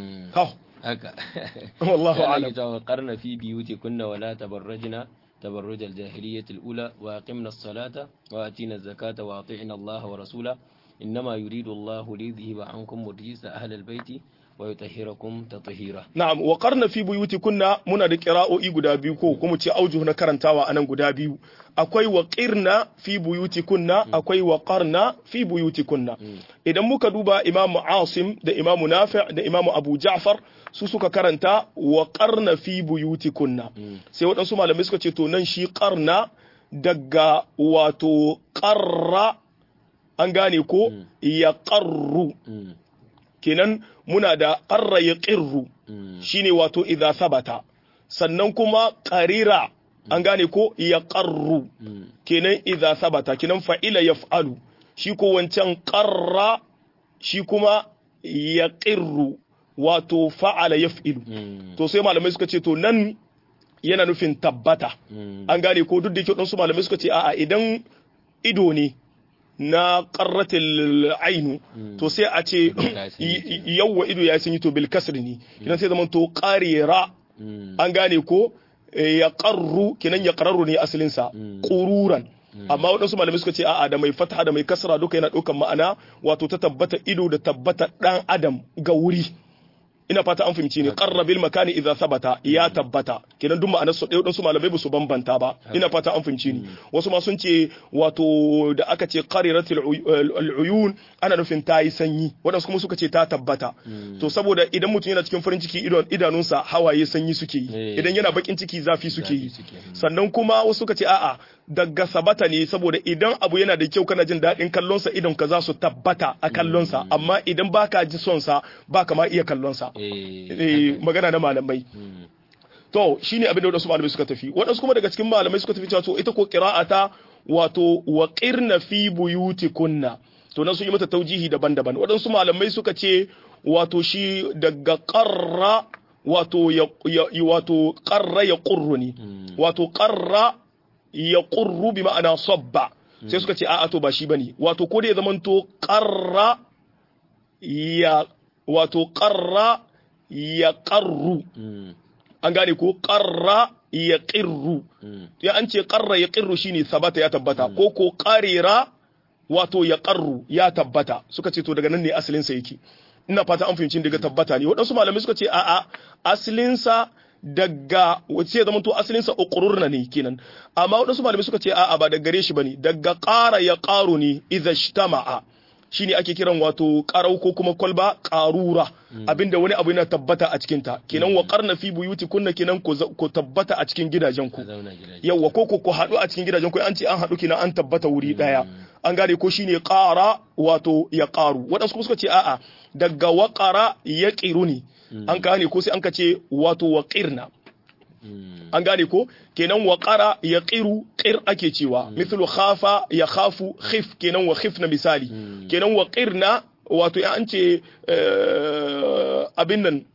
Haka. Wallahu a'lam. Ya qarna fi biyuti kunna wala tabarrajna تبرج الجاهلية الأولى وأقمنا الصلاة وآتينا الزكاة وأطعنا الله ورسوله إنما يريد الله ليذهب عنكم رجس أهل البيت ويطهركم تطهيرا na'am wa qarna fi buyutikunna muna da qira'o'i guda biyu ko kuma ce aujuh na karantawa anan guda biyu akwai wa qirna fi buyutikunna akwai wa qarna fi buyutikunna idan muka duba imamu asim da imamu nafi' da imamu abu ja'far su suka karanta wa qarna fi buyutikunna sai waɗansu malamai suka ce to nan shi qarna daga wato qarra an gane ko ya qarru kenan muna da ƙarra ya ƙirru shine wato idza sabata sannan kuma ƙarira an gane ko ya ƙarru kenan idza sabata kenan fa'ila yaf'alu shi ko wancan ƙarra shi kuma ya ƙirru wato fa'ala yaf'ilu to sai malamai suka ce to nan yana nufin tabbata an gane ko duk da yake su malamai suka ce a'a idan ido ne na qarratil ainu to sai a ce yawwa ido ya sanyi to bil kasri ne kinan sai zaman to qarira an gane ko ya qarru kinan ya qarru ne asalin sa qururan amma waɗansu malamai suka ce a'a da mai fataha da mai kasra duka yana ɗaukan ma'ana wato ta tabbata ido da tabbata ɗan adam ga wuri ina fata an fahimci ne qarrabil makani idza sabata ya tabbata kenan duk ma'anar su ɗaya su malamai ba su bambanta ba ina fata an fahimci ne wasu ma sun ce wato da aka ce qariratul uyun ana nufin ta yi sanyi wadansu kuma suka ce ta tabbata to saboda idan mutum yana cikin farin ciki idon idanunsa hawaye sanyi suke yi idan yana bakin ciki zafi suke yi sannan kuma wasu suka ce a'a daga sabata ne saboda idan abu yana da kyau kana jin daɗin kallonsa idan ka za su tabbata a kallonsa amma idan baka ji son sa baka ma iya kallonsa magana na malamai to shine abin da wadansu malamai suka tafi wadansu kuma daga cikin malamai suka tafi cewa to ita ko qira'ata wato wa qirna fi buyutikunna to nan sun yi mata taujihi daban-daban wadansu malamai suka ce wato shi daga qarra wato ya wato qarra ya qurru ne wato qarra ya qurru bi ma'ana sabba sai suka ce a'a to ba shi bane wato ko da ya zamanto qarra ya wato qarra ya qarru an gane ko qarra ya qirru ya an ce qarra ya qirru shine sabata ya tabbata ko ko qarira wato ya qarru ya tabbata suka ce to daga nan ne asalin sa yake ina fata an fahimci daga tabbata ne waɗansu malamai suka ce a'a asalin sa daga wace ya zama to asalin sa uqrurna ne kenan amma waɗansu malamai suka ce a'a ba daga gare shi bane daga qara ya qaru ne idza ijtama'a shine ake kiran wato qarau ko kuma kwalba qarura abinda wani abu yana tabbata a cikin ta kenan wa qarna fi buyuti kunna kenan ko tabbata a cikin gidajen ku yawa ko ko haɗu a cikin gidajen ku an ce an haɗu kenan an tabbata wuri daya an gane ko shine qara wato ya qaru waɗansu suka ce a'a daga waqara ya qiruni an gane ko sai an ka ce wato waqirna an gane ko kenan waqara ya qiru qir ake cewa mithlu khafa ya khafu khif kenan wa khifna misali kenan waqirna wato ya an ce abin nan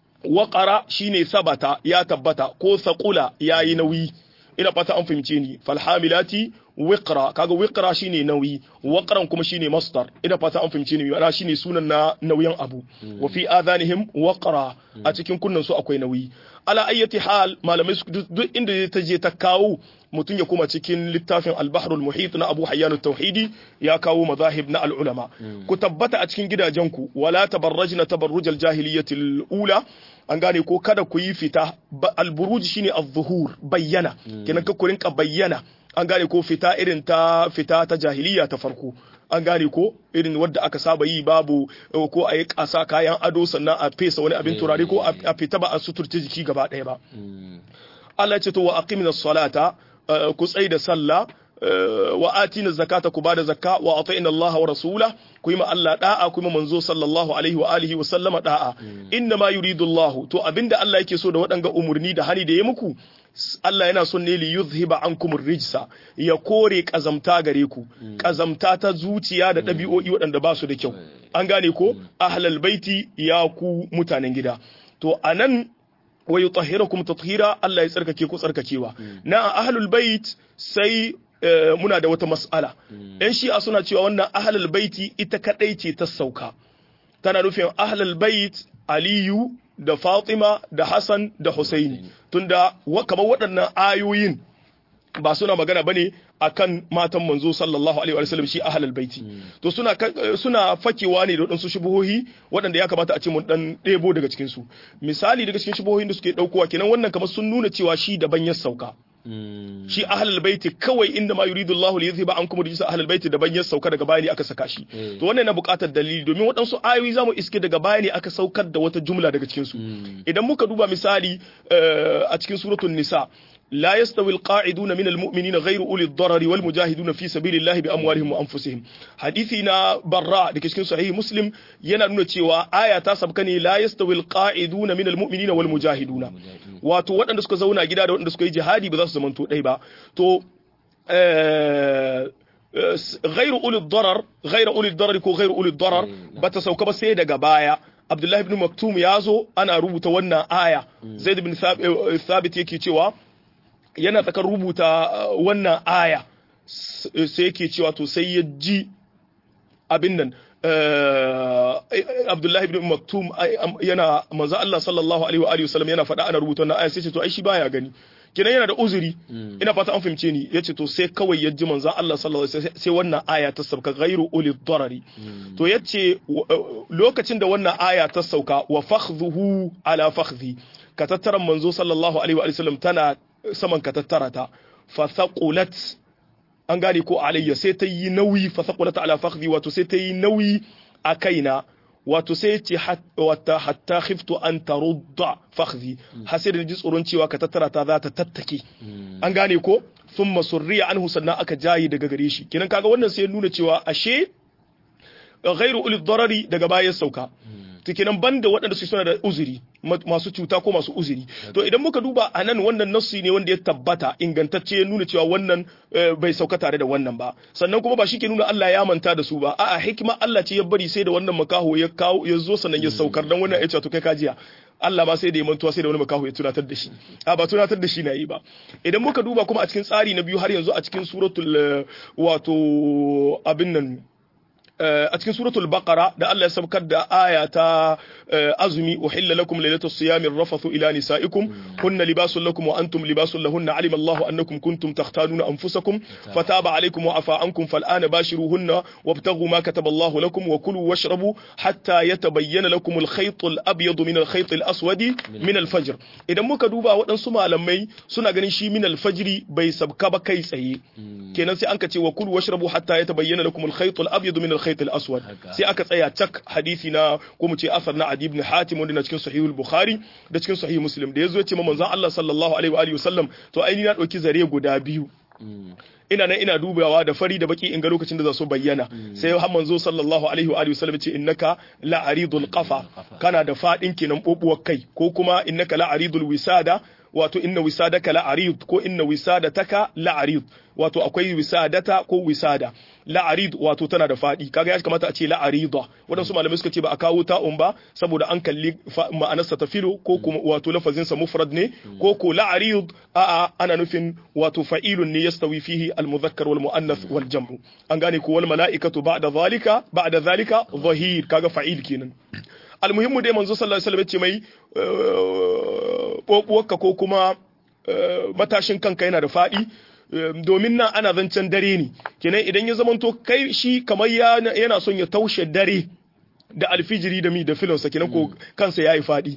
waqara shine sabata ya tabbata ko saqula yayi nauyi ina fata an fahimce ni falhamilati wiqra kaga wiqra shine nauyi waqran kuma shine masdar ina fata an fahimce ni ana shine sunan na nauyin abu wa fi adhanihim waqra a cikin kunnan su akwai nauyi ala ayyati hal malamai duk inda ta je ta kawo mutum ya kuma cikin littafin al-bahrul muhit na Abu Hayyan tauhidi ya kawo mazahib na al-ulama ku tabbata a cikin gidajenku wala tabarrajna tabarrujal jahiliyyatil ula an gane ko kada ku yi fita al-buruj shine az-zuhur bayyana kenan ka ku rinka bayyana an gane ko fita irin ta fita ta jahiliya ta farko an gane ko irin wadda aka saba yi babu ko a yi kasa kayan ado sannan a fesa wani abin turare ko a fita ba a suturta jiki gaba ɗaya ba Allah ce to wa aqimna salata ku tsai da sallah wa atina zakata ku bada zakka wa atina Allah wa rasula ku yi ma Allah da'a ku yi manzo sallallahu alaihi wa alihi wa sallama da'a inna ma yuridu Allah to abinda Allah yake so da waɗanga umurni da hani da ya muku Allah yana son ne li yuzhiba ankum rijsa ya kore kazamta gare ku kazamta ta zuciya da ɗabi'o'i waɗanda ba su da kyau an gane ko ahlal baiti ya ku mutanen gida to anan wa yutahhirakum tathira Allah ya tsarkake ku tsarkakewa na ahlul bait sai muna da wata mas'ala yan shi'a suna cewa wannan ahlul baiti ita kadai ce ta sauka tana nufin ahlul bait aliyu da Fatima da Hassan da Husaini tunda kamar waɗannan ayoyin ba suna magana bane akan matan manzo sallallahu alaihi wa sallam shi ahlul baiti to suna suna fakewa ne da wadansu shubuhohi waɗanda ya kamata a ce mun dan ɗebo daga cikin su misali daga cikin shubuhohin da suke daukowa kenan wannan kamar sun nuna cewa shi daban ya sauka shi ahlul baiti kawai inda ma yuridu Allahu li yuzhiba ankum rijsa ahlul baiti daban ya sauka daga bayani aka saka shi to wannan na buƙatar dalili domin waɗansu ayoyi zamu iske daga bayani aka saukar da wata jumla daga cikin su idan muka duba misali a cikin suratul nisa لا يستوي القاعدون من المؤمنين غير أولي الضرر والمجاهدون في سبيل الله بأموالهم وأنفسهم حديثنا براء دake cikin sahih muslim yana nuna cewa aya ta sabka ne la yastawi alqa'iduna min almu'minina wal mujahiduna wato waɗanda suka zauna gida da waɗanda suka yi jihadi ba za su zamanto ɗai ba to غير أولي الضرر غير أولي الضرر ko غير أولي الضرر bata sauka ba sai daga baya Abdullahi ibn Maktum ya zo ana rubuta wannan aya Zaid ibn Thabit yake cewa yana tsakar rubuta wannan aya sai yake cewa to sai ya ji abin nan Abdullahi ibn Maktum yana manzo Allah sallallahu alaihi wa alihi wasallam yana faɗa ana rubuta wannan aya sai ce to ai shi baya gani kinan yana da uzuri ina fata an fahimce ni yace to sai kawai ya ji manzo Allah sallallahu alaihi wasallam sai wannan aya ta sauka ghairu uli darari to yace lokacin da wannan aya ta sauka wa fakhdhuhu ala fakhdhi ka tattaran manzo sallallahu alaihi wa sallam tana saman ka tattara ta fa thaqulat an gane ko alayya sai ta yi nauyi fa thaqulat ala fakhdi wato sai ta yi nauyi a kaina wato sai ce wata hatta khiftu an tarudda fakhdi har sai da ji tsoron cewa ka tattara ta za ta tattake an gane ko thumma surriya anhu sannan aka jayi daga gare shi kenan kaga wannan sai nuna cewa ashe ghairu ulil darari daga bayan sauka kenan banda waɗanda su suna da uzuri masu cuta ko masu uzuri to idan muka duba a nan wannan nassi ne wanda ya tabbata ingantacce ya nuna cewa wannan bai sauka tare da wannan ba sannan kuma ba shi ke nuna Allah ya manta da su ba a'a hikima Allah ce ya bari sai da wannan makaho ya kawo ya zo sannan ya saukar dan wannan ya ce to kai kajiya Allah ma sai da ya mantuwa sai da wani makaho ya tunatar da shi a ba tunatar da shi na yi ba idan muka duba kuma a cikin tsari na biyu har yanzu a cikin suratul wato abin nan a cikin suratul baqara da Allah ya sabkar da aya ta azumi uhilla lakum lailatus siyami rafathu ila nisaikum kunna libasun lakum wa antum libasun lahunna alima Allahu annakum kuntum takhtanuna anfusakum fataba alaykum wa afa ankum fal'ana bashiruhunna wabtaghu ma kataba Allahu lakum wa kulu washrabu hatta yatabayyana lakum al-khayt al-abyad min al-khayt al-aswad min al-fajr idan muka duba waɗansu malamai suna ganin shi min al-fajri bai sabka ba kai tsaye kenan sai an ka ce wa kulu washrabu hatta yatabayyana lakum al-khayt al-abyad min al-khayt al-aswad sai aka tsaya cak hadisi na ko mu ce asar na Adi ibn Hatim wanda na cikin sahihul Bukhari da cikin sahih Muslim da yazo ya ce manzon Allah sallallahu alaihi wa alihi wasallam to ai ni na dauki zare guda biyu ina nan ina dubawa da fari da baki in ga lokacin da za su bayyana sai har manzo sallallahu alaihi wa alihi wasallam ce innaka la aridul qafa kana da fadin kenan bobuwar kai ko kuma innaka la aridul wisada wato inna wisadaka la arid ko inna wisadataka la arid wato akwai wisadata ko wisada la arid wato tana da fadi kaga ya kamata a ce la arida wadansu malamai suka ce ba a kawo ta'un ba saboda an kalli ma'anarsa ta filo ko kuma wato lafazin sa mufrad ne ko ko la arid a'a ana nufin wato fa'ilun ne yastawi fihi al mudhakkar wal muannath wal jam'u an gane ko wal mala'ikatu ba'da zalika ba'da zalika zahir kaga fa'il kenan almuhimmu dai manzo sallallahu alaihi wasallam ya ce mai bobuwarka ko kuma matashin kanka yana da faɗi domin nan ana zancen dare ne kenan idan ya zamanto kai shi kamar yana son ya taushe dare da alfijiri da mi da filonsa kenan ko kansa ya yi faɗi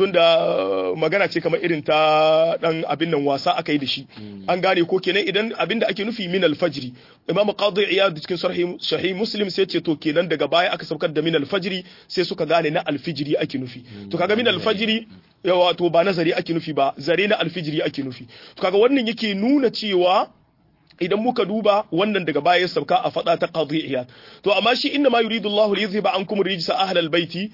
tunda magana ce kamar irin ta dan abin nan wasa aka yi da shi an gane ko kenan idan abin da ake nufi min alfajiri imamu qadi iyad cikin sahih muslim sai ce to kenan daga baya aka saukar da min alfajiri sai suka gane na alfijiri ake nufi to kaga min alfajiri wato ba nazari ake nufi ba zare na alfijiri ake nufi to kaga wannan yake nuna cewa idan muka duba wannan daga baya ya sauka a fada ta qadiyya to amma shi inna ma yuridu Allahu li yuzhiba ankum rijsa ahlal baiti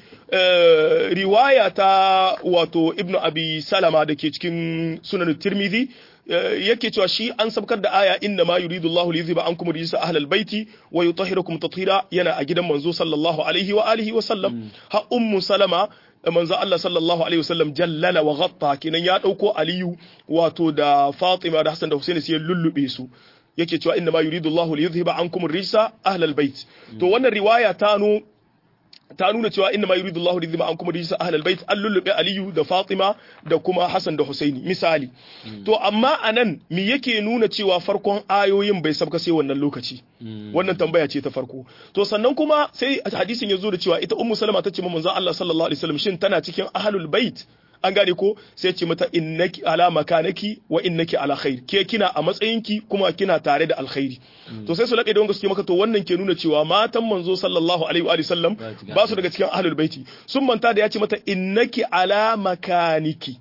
riwaya ta wato ibnu abi salama dake cikin sunan tirmidhi yake cewa shi an sabkar da aya inna ma yuridu Allahu li yuzhiba ankum rijsa ahlal baiti wa yutahhirakum tathira yana a gidan manzo sallallahu alaihi wa alihi wa sallam ha ummu salama manzo Allah sallallahu alaihi wasallam jallala wa ghatta kinan ya dauko Aliyu wato da Fatima da Hassan da Husaini sai lullube su yake cewa inna ma yuridu Allah li yuzhiba ankum ar-rijsa ahlal bait to wannan riwaya ta nu ta nuna cewa inna ma yuridu Allah li yuzhiba ankum ar-rijsa ahlal bait an lullube Aliyu da Fatima da kuma Hassan da Husaini misali to amma anan me yake nuna cewa farkon ayoyin bai sabka sai wannan lokaci wannan tambaya ce ta farko to sannan kuma sai hadisin ya zo da cewa ita ummu salama ta ce manzo Allah sallallahu alaihi wasallam shin tana cikin ahlul bait an gane ko sai ce mata innaki ala makanaki wa innaki ala khair ke kina a matsayinki kuma kina tare da alkhairi to sai su laƙe da wanga suke maka to wannan ke nuna cewa matan manzo sallallahu alaihi wa sallam ba su daga cikin ahlul baiti sun manta da ya ce mata innaki ala makaniki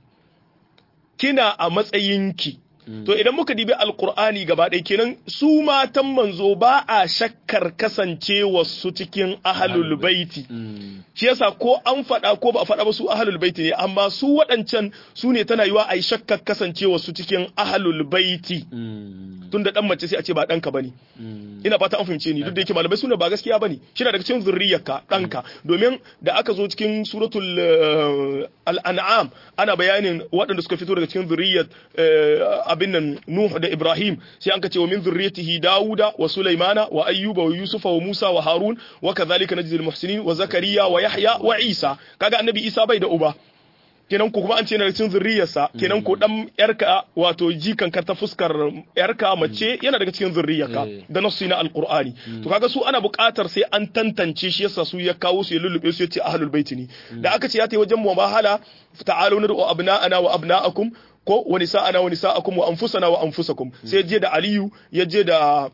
kina a matsayinki To idan muka dibi alkur'ani gaba ɗaya kenan su matan manzo ba a shakkar kasancewa su cikin ahalul baiti. Shi yasa ko an faɗa ko ba a faɗa ba su ahalul baiti ne amma su waɗancan su ne tana yiwa a yi shakkar kasancewa su cikin ahalul baiti. Tunda ɗan mace sai a ce ba ɗanka bane. Ina fata an fahimce ni duk da yake malamai suna ba gaskiya bane. Shi daga cikin zurriyarka ɗanka domin da aka zo cikin suratul al'an'am ana bayanin waɗanda suka fito daga cikin zurriyar abin nan Nuh da Ibrahim sai an kace wa min zurriyatihi Dawuda wa Sulaimana wa Ayyuba wa Yusufa wa Musa wa Harun wa kadhalika najzi al-muhsinin wa Zakariya wa Yahya wa Isa kaga annabi Isa bai da uba kenan ko kuma an ce na cikin zurriyarsa kenan ko dan yarka wato jikan ka ta fuskar yarka mace yana daga cikin zurriyarka da nasu na alqur'ani to kaga su ana buƙatar sai an tantance shi yasa su ya kawo su ya lullube su ya ce ahlul baiti ne da aka ce ya ta wajen mubahala ta'alu nadu abna'ana wa abna'akum ko wani sa'ana wani sa'akum wa anfusana wa anfusakum sai je da Aliyu ya je da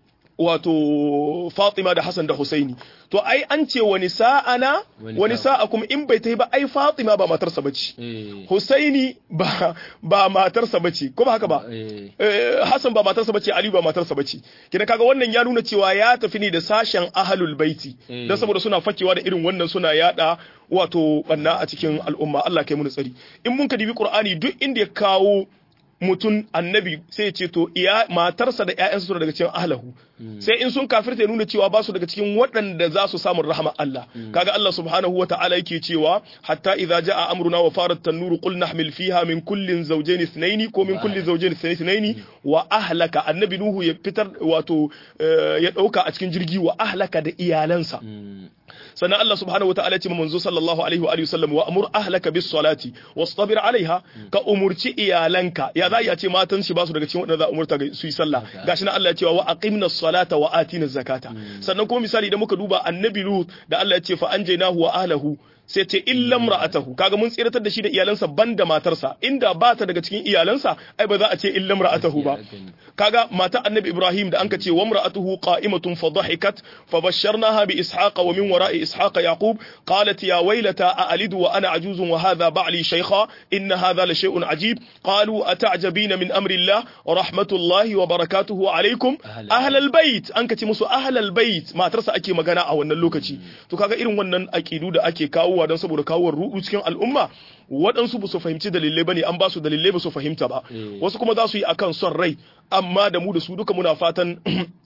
wato Fatima da Hassan da Husaini to ai an ce wani sa'ana wani sa'akum in bai ta ba ai Fatima ba matarsa bace Husaini ba ba matarsa bace ko ba haka ba Hassan ba matarsa bace Ali ba matarsa bace kina kaga wannan ya nuna cewa ya tafi ne da sashen ahlul baiti dan saboda suna fakewa da irin wannan suna yada wato banna a cikin al'umma Allah kai mu tsari in mun ka dibi Qur'ani duk inda ya kawo mutum annabi sai ya ce to iya matarsa da ƴaƴansa suna daga cikin ahlahu sai in sun kafirta ya nuna cewa ba su daga cikin waɗanda za su samu rahama Allah kaga Allah subhanahu wata'ala yake cewa hatta idza jaa amruna wa farat tanuru qul nahmil fiha min kullin zawjayn ithnayn ko min kulli zawjayn ithnayn wa ahlaka annabi nuhu ya fitar wato eh, ya dauka a cikin jirgi wa ahlaka da iyalansa sannan Allah subhanahu wataala ce ma manzo sallallahu alaihi wa alihi wasallam wa amur ahlaka bis salati wastabir alaiha ka umurci iyalanka ya za ya ce matan shi ba su daga cikin wadanda za a umurta ga su yi sallah gashi nan Allah ya ce wa aqimna salata wa atina zakata sannan kuma misali idan muka duba annabi lut da Allah ya ce fa anjaynahu wa ahlahu sai ce illam ra'atahu kaga mun tsiratar da shi da iyalansa banda matarsa inda ba ta daga cikin iyalansa ai ba za a ce illam ra'atahu ba kaga mata annabi ibrahim da anka ce wa imra'atuhu qa'imatun fa dhahikat fa basharnaha bi ishaqa wa min wara'i ishaqa yaqub qalat ya waylata a alidu wa ana ajuzun wa hadha ba'li shaykha inna hadha la shay'un ajib qalu ata'jabina min amri allah rahmatullahi wa barakatuhu alaykum ahlal bait anka ce musu ahlal bait matarsa ake magana a wannan lokaci to kaga irin wannan aqidu da ake kawowa don saboda kawo rudu cikin al'umma waɗansu ba su fahimci dalilai ba ne an ba su dalilai ba su fahimta ba wasu kuma za su yi akan son rai amma da mu da su duka muna fatan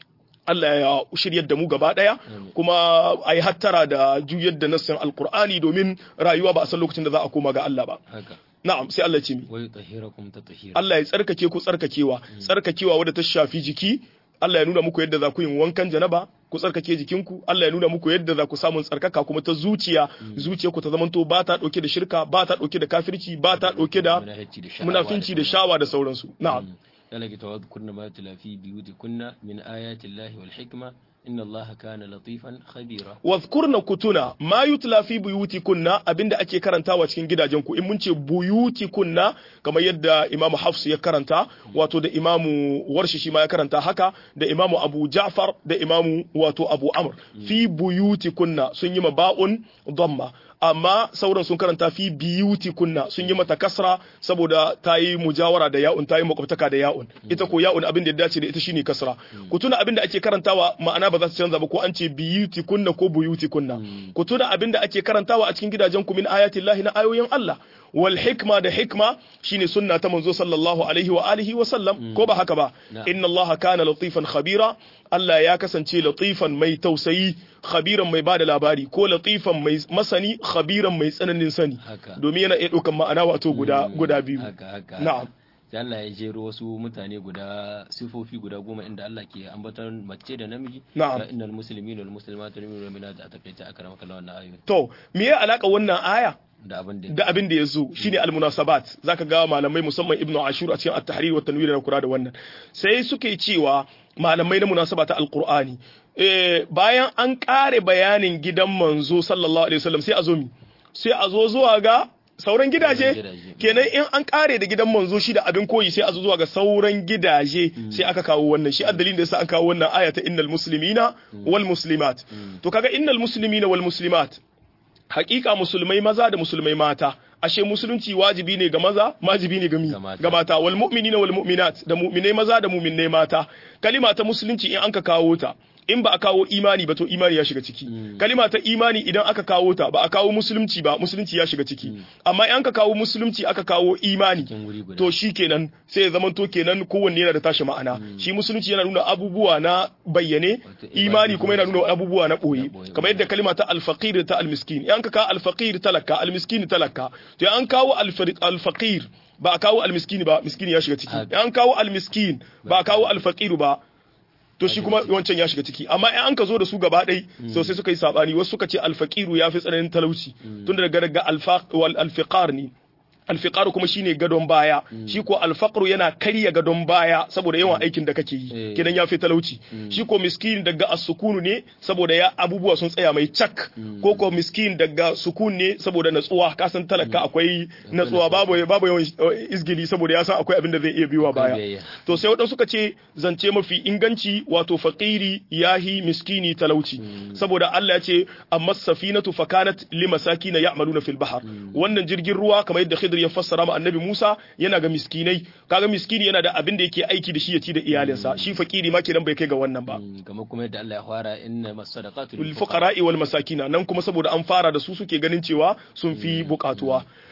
Allah ya shiryar da mu gaba ɗaya kuma a yi hattara da juyar da nassin alkur'ani domin rayuwa ba a san lokacin da za a koma ga Allah ba haka na'am sai Allah ce mi wa yutahhirakum tatahira Allah ya tsarkake ku tsarkakewa tsarkakewa wadda ta shafi jiki Allah ya nuna muku yadda za ku yin wankan janaba ku tsarkake jikinku Allah ya nuna muku yadda za ku samun tsarkaka kuma ta zuciya zuciya ku ta zamanto ba ta dauke da shirka ba ta dauke da kafirci ba ta dauke da Munafici da sha'awa munafinci da shawa da sauransu na'am yana ki tawadhkurna ma yutla fi biyutikunna min ayati llahi wal hikma inna allaha kana latifan khabira wadhkurna kutuna ma yutla fi buyutikunna abinda ake karantawa cikin gidajen ku in mun ce buyutikunna kamar yadda imamu hafs ya karanta wato da imamu warshi shi ma ya karanta haka da imamu abu ja'far da imamu wato abu amr fi buyutikunna sun yi maba'un dhamma amma sauran sun karanta fi biyutikunna sun yi mata kasra saboda ta yi mujawara da ya'un ta yi makwabtaka da ya'un ita ko ya'un abin da ya dace da ita shine kasra ku tuna abin da ake karantawa ma'ana ba za ta canza ba ko an ce biyutikunna ko buyutikunna ku tuna abin da ake karantawa a cikin gidajen ku min ayatillahi na ayoyin Allah wal hikma da hikma shine sunna ta manzo sallallahu alaihi wa alihi wa sallam ko ba haka ba inna Allah kana latifan khabira Allah ya kasance latifan mai tausayi khabiran mai bada labari ko latifan mai masani khabiran mai tsananin sani Haka. domin yana iya ɗaukan ma'ana wato guda guda biyu haka haka na'am sai Allah ya jero wasu mutane guda sifofi guda goma inda Allah ke ambatar mace da namiji Na'am. ya innal muslimina wal muslimatu wal mu'minatu a takaita akramaka Allah wannan ayoyi to me ya alaka wannan aya da abin da da abin da ya zo shine almunasabat zaka ga malamai musamman ibnu ashur a cikin at-tahrir wa tanwir na kura da wannan sai suke cewa malamai na munasaba ta alqur'ani eh bayan an kare bayanin gidan manzo sallallahu alaihi wasallam sai a zo mi sai a zo zuwa ga sauran gidaje gidaje. kenan in an kare da gidan manzo shi da abin koyi sai a zo zuwa ga sauran gidaje sai aka kawo wannan shi addalin da yasa an kawo wannan aya ta innal muslimina wal muslimat to kaga innal muslimina wal muslimat hakika musulmai maza da musulmai mata ashe musulunci wajibi ne ga maza wajibi ne ga mi Ga mata. ga mata wal mu'minina wal mu'minat da mu'minai maza da mu'minai mata kalima ta musulunci in an ka kawo ta in ba a kawo imani ba to imani ya shiga ciki kalima ta imani idan aka kawo ta ba a kawo musulunci ba musulunci ya shiga ciki amma in ka kawo musulunci aka kawo imani cikin wuri guda to shi kenan sai ya zamanto kenan kowanne yana da tashi ma'ana shi musulunci yana nuna abubuwa na bayyane Wato imani kuma yana nuna abubuwa na ɓoye Na ɓoye. kamar yadda kalima ta alfaqir ta almiskin in ka kawo alfaqir talaka almiskin talaka to in an kawo alfari- alfaqir ba a kawo almiskin ba miskin ya shiga ciki Haka. in an kawo almiskin ba a kawo alfaqir ba to shi kuma wancan ya shiga ciki amma in an ka zo da su gaba ɗai so sai suka yi sabani wasu suka ce alfaqiru ya fi tsananin talauci tunda daga daga alfaq wal alfiqar ne alfiqaru kuma shine gadon baya shi ko alfaqru yana karya gadon baya saboda yawan aikin da kake yi Eh. kidan ya fi talauci shi ko miskin daga as-sukunu ne saboda ya abubuwa sun tsaya mai cak ko ko miskin daga sukun ne saboda natsuwa ka san talaka akwai natsuwa babu babu yawan eh, izgili saboda ya san akwai abin da zai iya biyowa baya biyayya. to sai waɗansu suka ce zance mafi inganci wato faƙiri yahi miskini talauci saboda Allah ya ce amma safinatu fakanat limasakina ya'maluna fil bahar wannan jirgin ruwa kamar yadda Khidr ya fassara ma Annabi Musa yana ga miskinai kaga miskini yana da abin da yake aiki da shi ya ci da iyalinsa shi faƙiri ma kenan bai kai ga wannan ba Mm, kamar kuma yadda Allah ya fara inna masadaqatu lil lil fuqara fuqara'i wal masakina nan kuma saboda an fara da su suke ganin cewa sun fi bukatuwa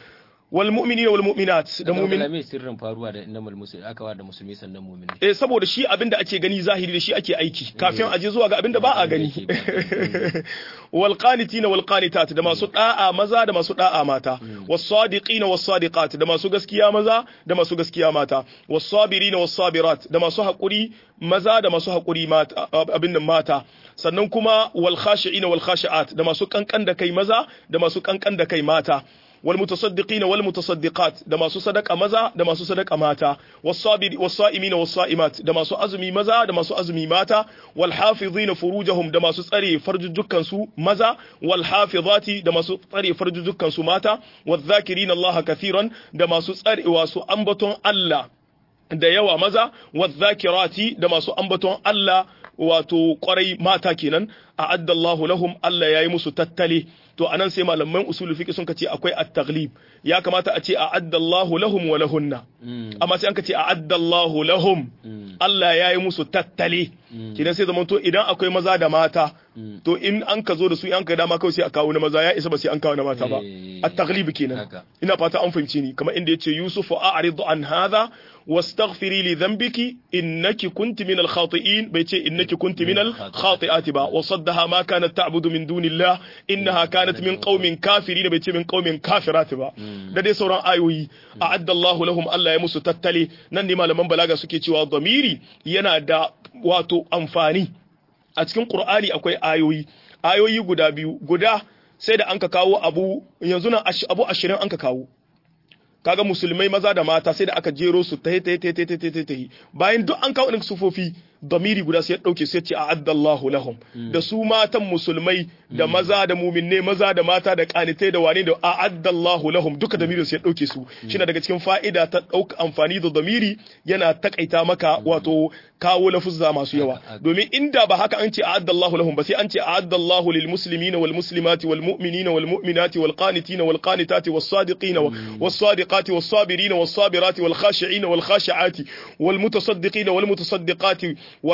wal mu'minina wal mu'minat da mu'min mu'min sirrin faruwa da innamal muslim aka wa da musulmi sannan mu'mini eh saboda shi abin da ake gani zahiri da shi ake aiki kafin a je zuwa ga abin da ba a gani wal qanitina wal qanitat da masu da'a maza da masu da'a mata was sadiqina was sadiqat da masu gaskiya maza da masu gaskiya mata was sabirina was sabirat da masu hakuri maza da masu hakuri mata abin nan mata sannan kuma wal khashi'ina wal khashi'at da masu kankan da kai maza da masu kankan da kai mata والمتصدقين والمتصدقات da masu sadaka maza da masu sadaka mata was-sabiri was-sa'imin was-sa'imat da masu azumi maza da masu azumi mata wal-hafizina furujahum da masu tsare farjujjukan su maza wal-hafizati da masu tsare farjujjukan su mata wadh-dhakirina Allah kathiran da masu tsare wasu ambaton Allah da yawa maza wadh-dhakirati da masu ambaton Allah wato kwarai mata kenan a addallahu lahum Allah yayi musu tattale to anan sai malaman usul fiqh sun kace akwai at-taghlib ya kamata a ce a addallahu lahum wa lahunna amma sai an kace a addallahu lahum Allah yayi musu tattale kidan sai zaman to idan akwai maza da mata to in an ka zo da su an ka dama kawai sai a kawo na maza ya isa ba sai an kawo na mata ba at-taghlib kenan ina fata an fahimci ni kamar inda yace yusufu a'rid an hadha واستغفري لذنبك إنك كنت من الخاطئين بيتي إنك كنت من الخاطئات با وصدها ما كانت تعبد من دون الله إنها كانت من قوم كافرين بيتي من قوم كافرات با da dai sauran ayoyi a'adda Allahu lahum Allah ya musu tattale nan ne malaman balaga suke cewa zamiri yana da wato amfani a cikin Qur'ani akwai ayoyi ayoyi guda biyu guda sai da anka kawo abu yanzu nan abu 20 anka kawo kaga musulmai maza da mata sai da aka jero su ta ta ta ta ta ta bayan duk an kawo sufofi damiri guda sai ya dauke sai ce a'addallahu lahum da su matan musulmai da maza da muminne maza da mata da kanitai da wane da a'addallahu lahum duka damirin sai ya dauke su shine daga cikin fa'ida ta dauka amfani da damiri yana takaita maka wato kawo lafuzza masu yawa domin inda ba haka an ce a'addallahu lahum ba sai an ce a'addallahu lil muslimina wal muslimati wal mu'minina wal mu'minati wal qanitina wal qanitati was sadiqina was sadiqati was sabirina was sabirati wal khashi'ina wal khashi'ati wal mutasaddiqina wal mutasaddiqati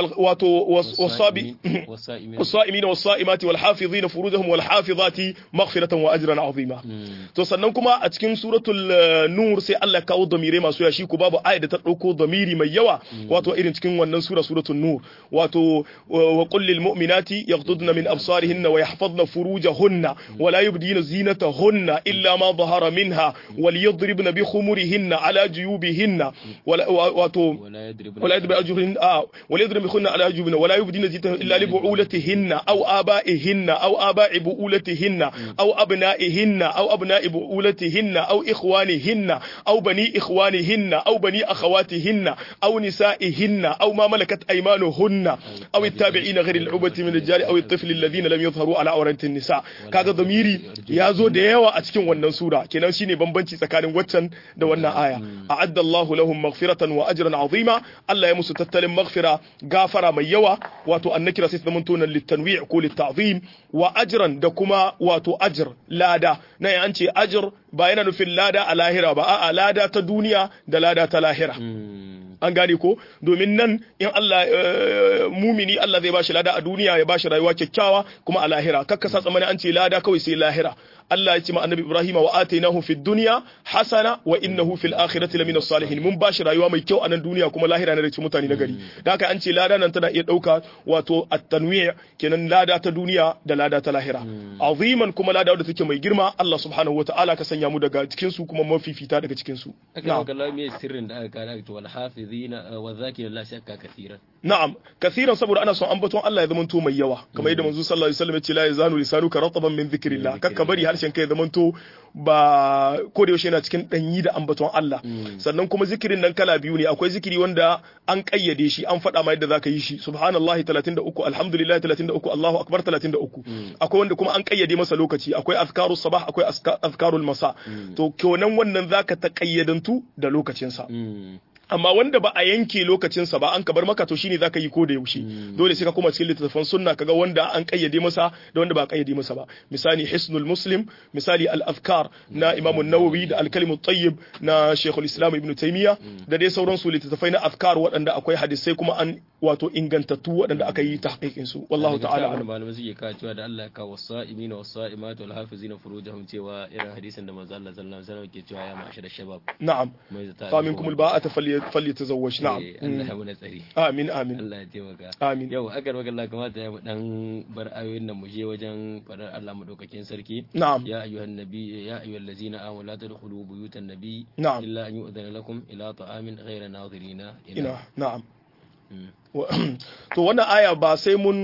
والصائمين والصائمات والحافظين فروجهم والحافظات مغفرة وأجرا عظيما to sannan kuma a cikin suratul nur sai Allah ya kawo damire masu yashi ku babu ayat da ta dauko damiri mai yawa wato irin cikin wannan sura suratul nur wato wa qul lil mu'minati yaghdudna min absarihinna wa yahfazna furujahunna wa la yubdina zinatahunna illa ma dhahara minha wal yadribna bi khumurihinna ala juyubihinna wato wala yadribna ajruhin wala يضرب بخن على جبن ولا يبدين زيتهن إلا لبعولتهن أو آبائهن أو آباء بؤولتهن أو أبنائهن أو أبناء بؤولتهن أو إخوانهن أو بني إخوانهن أو بني أخواتهن أو نسائهن أو ما ملكت أيمانهن أو التابعين غير العبة من الرجال أو الطفل الذين لم يظهروا على عورة النساء kaga ضميري ya zo da yawa a cikin wannan sura kenan shine bambanci tsakanin waccan da wannan aya a'adda Allahu lahum maghfiratan wa ajran azima Allah ya musu tattalin maghfira gafara mai yawa wato annakira sai ta zama tonan litanwi' ko litta'zim wa ajran da kuma wato ajr lada na an ce ajr ba yana nufin lada a lahira ba a'a lada ta duniya da lada ta lahira an gane ko domin nan in Allah mumini Allah zai bashi lada a duniya ya bashi rayuwa kyakkyawa kuma a lahira kakka sa tsamani an ce lada kawai sai lahira Allah ya ce ma annabi Ibrahim wa atainahu fid dunya hasana wa innahu fil akhirati lamina salihin mun bashi rayuwa mai kyau a nan duniya kuma lahira ne da mutane na gari da haka an ce lada nan tana iya dauka wato at-tanwi' kenan lada ta duniya da lada ta lahira aziman kuma lada wadda take mai girma Allah subhanahu wataala ka sanya mu daga cikin su kuma mafifita daga cikin su na'am kallah me sirrin da aka kana to wal hafizina wa zakira Allah shakka kathiran na'am kathiran saboda ana son ambaton Allah ya zama to mai yawa kamar yadda manzo sallallahu alaihi wasallam ya ce la yazanu lisanuka rataban min dhikrillah kakka bari harshen kai zaman to ba ko da yaushe yana cikin danyi da ambaton Allah sannan kuma zikirin nan kala biyu ne akwai zikiri wanda an kayyade shi an faɗa ma yadda zaka yi shi subhanallahi 33 alhamdulillah 33 Allahu akbar 33 akwai wanda kuma an kayyade masa lokaci akwai azkarus sabah akwai azkarul masa to kenan wannan zaka ta kayyadantu da lokacin sa amma wanda ba a yanke lokacinsa ba an ka bar maka to shine zaka yi ko da yaushe dole sai ka koma cikin littattafan sunna kaga wanda an kayyade masa da wanda ba a kayyade masa ba misali hisnul muslim misali al afkar na imam an-nawawi da al kalimut tayyib na shaykhul islam ibn taymiya da dai sauran su littattafai na afkar waɗanda akwai hadisai kuma an wato ingantattu waɗanda aka yi tahqiqin su wallahu ta'ala a'lam malamai suke kawo cewa da Allah ya kawo wasa'imina wasa'imatu wal hafizina furujahum cewa irin hadisin da manzo Allah sallallahu alaihi wasallam ke cewa ya ma'ashara shabab na'am fa minkum al ba'ata falyatazawwaj na'am Allah ya muna tsari amin amin Allah ya taimaka amin yau agar maka Allah kamata ya dan bar ayoyin nan mu je wajen fadar Allah madaukakin sarki na'am ya ayyuhan nabi ya ayyuhal ladzina amanu la tadkhulu buyutan nabi na'am illa an yu'dhana lakum ila ta'amin ghayra nadirina ina na'am to wannan aya ba sai mun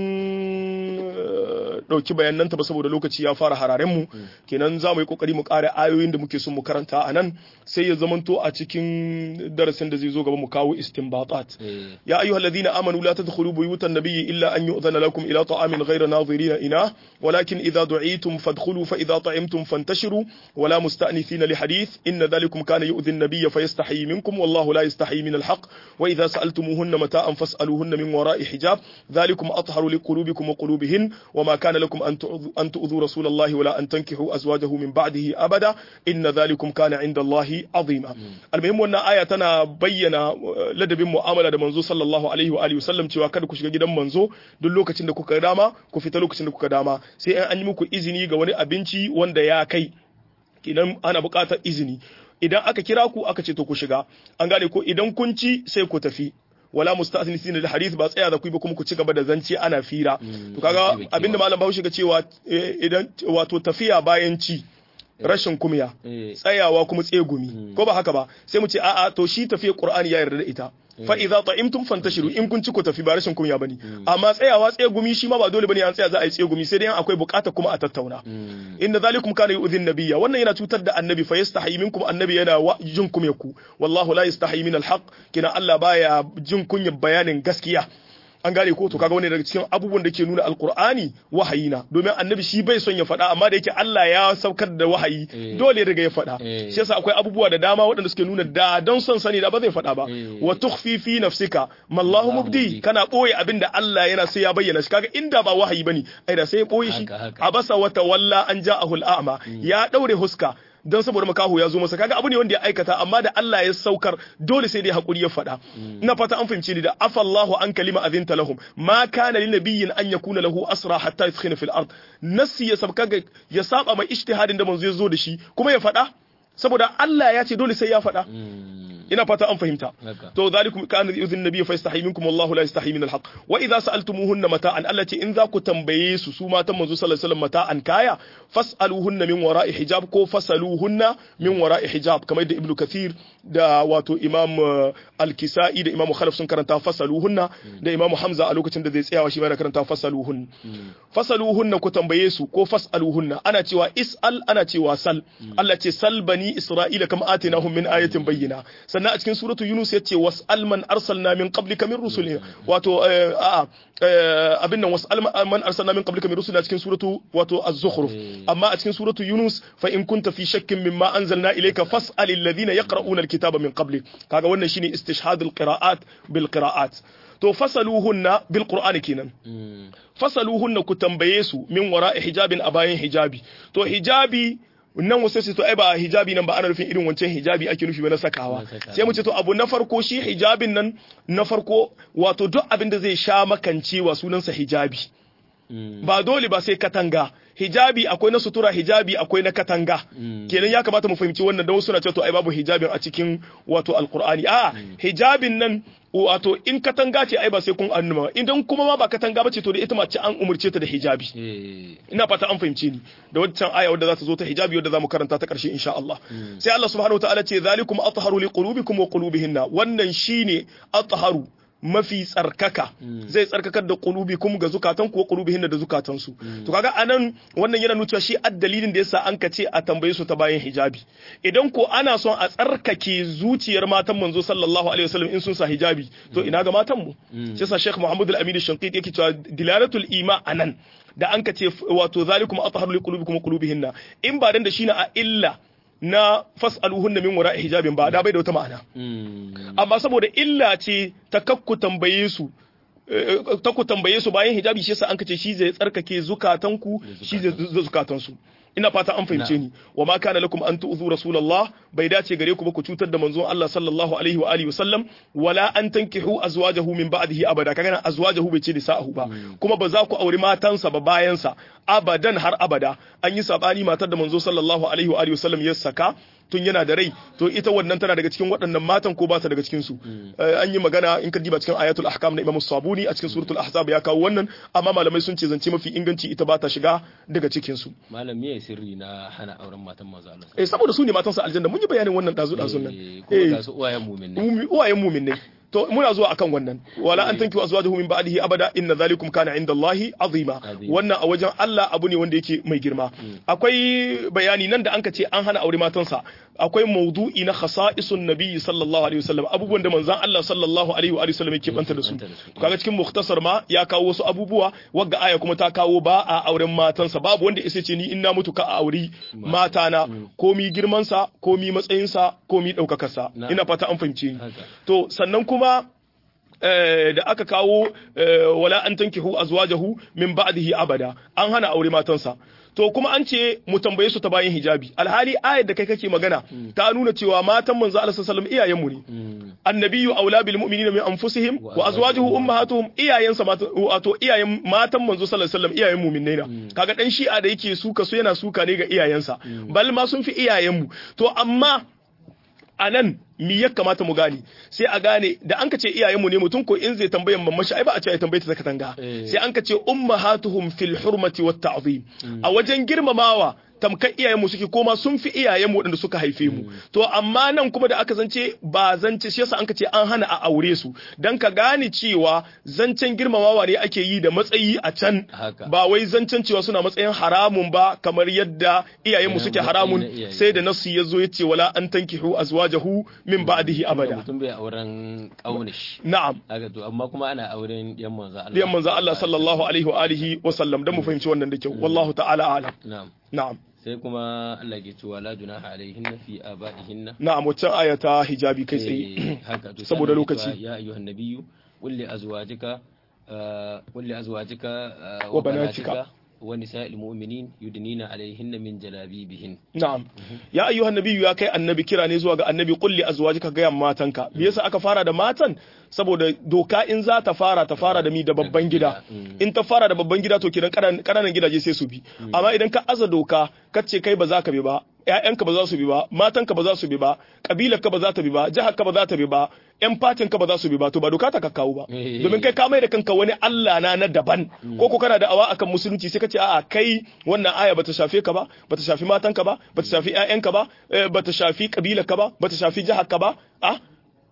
ɗauki bayananta ba saboda lokaci ya fara hararen mu kenan za mu yi kokari mu ƙara ayoyin da muke son mu karanta a nan sai ya zamanto a cikin darasin da zai zo gaba mu kawo istinbatat ya ayyuhal ladina amanu la tadkhulu buyutan nabiyyi illa an yu'dhana lakum ila ta'amin ghayra nadirina ina walakin idha du'itum fadkhulu fa idha ta'imtum fantashiru wala musta'nithina li hadith inna dhalikum kana yu'dhi an-nabiyya fayastahi minkum wallahu la yastahi min al-haqq wa idha sa'altumuhunna mata'an fas'aluhunna من وراء حجاب ذلكم أطهر لقلوبكم وقلوبهن وما كان لكم أن تؤذوا رسول الله ولا أن تنكحوا أزواجه من بعده أبدا إن ذلكم كان عند الله عظيما المهم أن آية تنا بينا لدب mu'amala da manzo sallallahu alaihi wa alihi wasallam cewa kada ku shiga gidan manzo duk lokacin da kuka dama ku fita lokacin da kuka dama sai an yi muku izini ga wani abinci wanda ya kai idan ana buƙatar izini idan aka kira ku aka ce to ku shiga an gane ko idan kun ci sai ku tafi wala musta'sinisin da hadith ba tsaya da ku ba kuma ku ci gaba da zance ana fira to kaga abinda malam Bahaushe ga cewa idan wato tafiya bayan ci rashin kumya tsayawa kuma tsegumi ko ba haka ba sai mu ce a'a to shi tafiya Qur'ani ya yarda da ita fa idza ta'imtum fantashiru in kun ci ku tafi ba rashin kunya bane amma tsayawa tsegumi shi ma ba dole bane an tsaya za a yi tsegumi sai dai akwai bukata kuma a tattauna inna zalikum kana yu'dhin nabiyya wannan yana cutar da annabi fa yastahi minkum annabi yana jin kumyaku wallahu la yastahi min alhaq kina Allah baya jin kunyar bayanin gaskiya an gane ko to kaga wani daga cikin abubuwan da ke nuna alkur'ani wahayi na domin annabi shi bai son ya faɗa amma da yake Allah ya saukar da wahayi dole daga ya faɗa shi yasa akwai abubuwa da dama waɗanda suke nuna da don son sani da ba zai faɗa ba wa tukhfi fi nafsika mallahu mubdi kana boye abin da Allah yana sai ya bayyana shi kaga inda ba wahayi bane ai da sai ya boye shi abasa wa tawalla an ja'ahu al'ama ya daure huska don saboda makaho ya zo masa kaga abu ne wanda ya aikata amma da Allah ya saukar dole sai dai hakuri ya faɗa ina fata an fahimci ni da afallahu an kalima azinta lahum ma kana lin nabiyyin an yakuna lahu asra hatta yadkhina fil ard nasi ya sabka ya saba mai ijtihadin da manzo ya zo da shi kuma ya faɗa saboda Allah ya ce dole sai ya faɗa ina fata an fahimta to zalikum kana yuzin nabiyyu fa yastahi minkum wallahu la yastahi min alhaq wa idza sa'altumuhunna mata'an allati in za ku tambaye su su matan manzo sallallahu alaihi wasallam mata'an kaya fas'aluhunna min wara'i hijab ko fasaluhunna min wara'i hijab kamar da ibnu kathir da wato imam al-kisai da imam khalaf sun karanta fasaluhunna da imam hamza a lokacin da zai tsayawa shi ma karanta fasaluhun fasaluhunna ku tambaye su ko fas'aluhunna ana cewa is'al ana cewa sal Allah ce sal bani isra'ila kam atinahum min ayatin bayyina sannan a cikin suratu yunus yace was'al man arsalna min qablika min rusulina wato a abin nan was'al man arsalna min qablika min rusulina cikin suratu wato az-zukhruf amma a cikin suratu yunus fa in kunta fi shakkin mimma anzalna ilayka fas'al alladhina yaqra'una al-kitaba min qablik kaga wannan shine istishhad al-qira'at bil qira'at to fasaluhunna bil qur'ani kenan fasaluhunna ku tambaye su min wara'i hijabin a bayan hijabi to hijabi nan wasu sai to ai ba hijabi nan ba ana nufin irin wancan hijabi ake nufi ba na sakawa sai mu ce to abu na farko shi hijabin nan na farko wato duk abin da zai sha makancewa sunansa hijabi ba dole ba sai katanga hijabi akwai na sutura hijabi akwai na katanga kenan ya kamata mu fahimci wannan da wasu na cewa to ai babu hijabin a cikin wato alqur'ani a hijabin nan wato in katanga ce ai ba sai kun annuma idan kuma ma ba katanga ba ce to da ita mace an umurce ta da hijabi ina fata an fahimce ni da wancan aya wadda za ta zo ta hijabi wadda za mu karanta ta karshe insha Allah sai Allah subhanahu wataala ce zalikum atharu liqulubikum wa qulubihinna wannan shine atharu mafi tsarkaka zai tsarkakar da kulubi kuma ga zukatan kuwa kulubihin da zukatansu to kaga anan wannan yana nuna shi addalilin da yasa an ka ce a tambaye su ta bayan hijabi idan ko ana son a tsarkake zuciyar matan manzo sallallahu alaihi wasallam in sun sa hijabi to ina ga matan mu shi yasa Sheikh Muhammad Al-Amin Shanqiti yake cewa dilalatul ima anan da an ka ce wato zalikum atharu liqulubikum wa qulubihinna in ba dan da shi na a illa na fas'aluhunna min wara'i hijabin ba da bai da wata ma'ana Mm. amma saboda illa ce ta kakku tambaye su eh, ta ku tambaye su bayan hijabi shi yasa an kace shi zai tsarkake zukatanku shi zai zai zukatansu ina fata an fahimce ni wa ma kana lakum an tu'zu rasulullah bai dace gare ku ba ku cutar da manzon Allah sallallahu alaihi wa alihi wasallam wala an tankihu azwajahu min ba'dihi abada kaga nan azwajahu bai ce nisa'ahu ba kuma ba za ku auri matansa ba bayan sa abadan har abada an yi sabani matar da manzo sallallahu alaihi wa alihi wasallam ya saka tun yana da rai to ita wannan tana daga cikin waɗannan matan ko ba ta daga cikin su Eh, an yi magana in ka diba cikin ayatul ahkam na Imam Sabuni a cikin suratul ahzab ya kawo wannan amma malamai sun ce zance mafi inganci ita ba ta shiga daga cikin su malam me sirri na hana auren matan manzo Allah eh saboda su ne matan sa aljanna mun yi bayanin wannan dazu dazun nan Eh, kuma ga su uwayen mu'min ne Mumi- uwayen mumin ne to muna zuwa akan wannan wala an tanki azwajuhu min ba'dihi abada inna zalikum kana inda Allahi azima Azima. wannan a wajen Allah abu ne wanda yake mai girma akwai bayani nan da anka ce an hana aure matansa akwai maudu'i na khasa'isun nabiyyi sallallahu alaihi wasallam abubuwan da manzon Allah sallallahu alaihi wa alihi wasallam yake banta da su banta da su. kaga cikin mukhtasar ma ya kawo wasu abubuwa wagga aya kuma ta kawo ba a auren matansa babu wanda isa ce ni in na mutu ka a auri matana komi girmansa komi matsayinsa komi ɗaukakarsa Na. ina fata an fahimce ni haka to sannan kuma eh, da aka kawo eh, wala an tankihu azwajahu min ba'dihi abada an hana aure matansa to kuma an ce mu tambaye su ta bayan hijabi alhali ayar da kai kake magana ta nuna cewa matan manzo Allah sallallahu alaihi wasallam iyayenmu ne Mm. annabiyyu aula bil mu'minina min anfusihim wa azwajuhu ummahatuhum iyayensa mata wato iyayen matan manzo sallallahu alaihi wasallam iyayen mu'minai na kaga dan shi'a da yake suka su yana suka ne ga iyayensa bal ma sun fi iyayenmu to amma a nan mi ya kamata mu gane sai a gane da an ka ce iyayenmu ne mutum ko in zai tambayan mamman shi ai ba a ce ya tambaye ta ta katanga Eh. sai an ka ce ummahatuhum fil hurmati wat ta'zim a wajen girmamawa tamkar iyayenmu suke koma sun fi iyayenmu waɗanda suka haife mu to amma nan kuma da aka zance ba zance shi yasa an ka ce an hana a aure su dan ka gane cewa zancen girmamawa ne ake yi da matsayi a can Haka. ba wai zancen cewa suna matsayin haramun ba kamar yadda iyayenmu Iyayen suke matsayi haramun na iyaye. sai da nasu ya zo ya ce wala an tankihu azwajahu min ba'dihi Tunda abada mutum bai auren kaunish na'am haka to amma kuma ana auren yan manzo Allah biyan manzo Allah sallallahu alaihi wa alihi wa sallam dan mu fahimci wannan da kyau wallahu ta'ala a'lam na'am na'am sai kuma Allah ke cewa la junaha alaihinna fi abaihinna na'am waccan aya ta hijabi kai tsaye Eh, haka to Saboda sai Allah ke lokaci. cewa, ya ayyuhan nabiyyu qul li azwajika ah, qul li azwajika ah, Wa banatika. wa nisa'il mu'minin yudnina alaihinna min jalabibihin na'am ya ayyuhan nabiyyu ya kai annabi kira ne zuwa ga annabi kulli azwajika ga yan matanka me yasa aka fara da matan saboda doka in za ta fara ta fara da mi da babban gida in ta fara da babban gida to kiran kananan gidaje sai su bi amma idan ka aza doka ka ce kai ba za ka bi ba ƴaƴanka ba za su bi ba matanka ba za su bi ba kabilarka ba za ta bi ba jiharka ba za ta bi ba ƴan fatinka ba za su bi ba to ba doka ta kakkawo ba Eh. domin kai ka mai da kanka wani Allah na na daban ko ko kana da awa akan musulunci sai ka ce a'a kai wannan aya bata shafe ka ba bata shafi matanka ba bata shafi ƴaƴanka ba eh, bata shafi kabilarka ba bata shafi jiharka ba a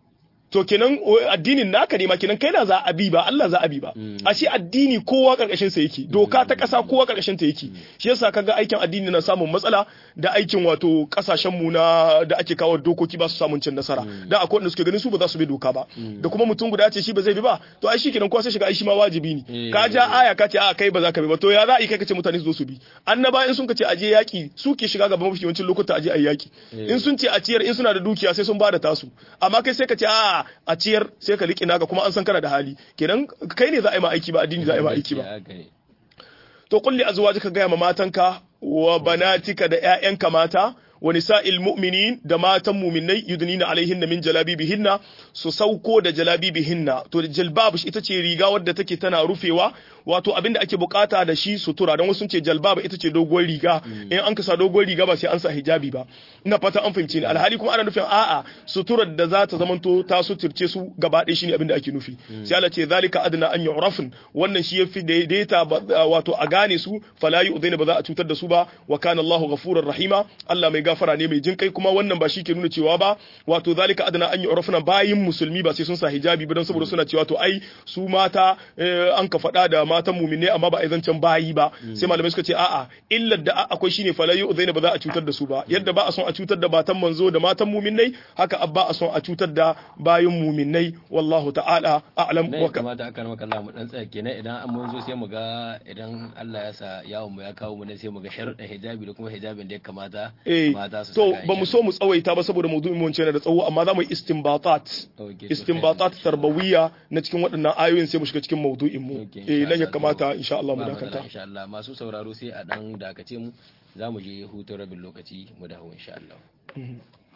to kenan o, addinin naka ne ma kenan kai na za a bi ba Allah za a bi ba a shi addini kowa karkashin sa yake doka ta kasa kowa karkashin ta yake shi yasa kaga aikin addini na samun matsala da aikin wato kasashen mu na da ake kawo dokoki ba su samun cin nasara da akwai wanda suke ganin su ba za su bi doka ba da kuma mutum guda ce shi ba zai bi ba to ai shi kenan kowa sai shiga ai shi ma wajibi ne Eh. ka ja aya ka ce a kai ba za ka bi ba to ya za a yi kai ka ce mutane su zo su bi annaba in sun ka ce aje yaki su ke shiga gaban mafi yawancin lokuta aje ayi yaki Eh. in sun ce a ciyar in suna da dukiya sai sun ba da tasu amma kai sai ka ce a a ciyar sai ka liƙi naka kuma an san kana da hali kenan kai ne za a yi ma aiki ba addini za a yi ma aiki ba Haka ne. to kulli azwajika gaya ma matanka wa banatika da ƴaƴanka mata wa nisa'il mu'minin da matan mu'minai yudnina alaihinna min jalabibihinna su sauko da jalabibihinna to da jalbab ita ce riga wadda take tana rufewa wato abinda ake bukata da shi sutura don wasu sun ce jalbab ita ce doguwar riga in an kasa doguwar riga ba sai an sa hijabi ba ina fata an fahimce ni alhali kuma ana nufin a'a suturar da za ta zamanto ta suturce su gaba ɗaya shine abinda ake nufi sai Allah ce zalika adna an yu'rafun wannan shi yafi daidaita ba- wato a gane su fala yu'dhina ba za a cutar da su ba wa kana Allahu ghafurur rahima Allah mai gafara ne mai jinkai kuma wannan ba shi ke nuna cewa ba wato zalika adna an yu'rafuna bayin musulmi ba sai sun sa hijabi ba don saboda suna cewa to ai su mata eh, an ka faɗa da matan muminai amma ba a yi zancen bayi ba sai malamai suka ce a'a illar da akwai shine fala yu'dhina ba za a cutar da su ba yadda ba a son a cutar da matan manzo da matan muminai haka abba a son a cutar da bayin muminai wallahu ta'ala a'lam nan wa ya ka kamata aka maka Allah mu dan tsaya kenan idan an mun zo sai mu ga idan Allah ya sa yawon mu ya kawo mu ne sai mu ga sharuɗin hijabi da kuma hijabin da ya kamata Eh. Mata su to saka, ba mu insha so mu tsawaita ba saboda maudu'in mun ce yana da tsawo amma za mu yi istinbatat Okay, to istinbatat tarbawiyya na cikin waɗannan ayoyin sai mu shiga cikin maudu'in mu Okay, eh insha nan ya Allah. kamata insha Allah mu ba matsala, dakata insha Allah masu sauraro sai a dan dakace mu za mu je hutun rabin lokaci mu dawo insha Allah Mhm.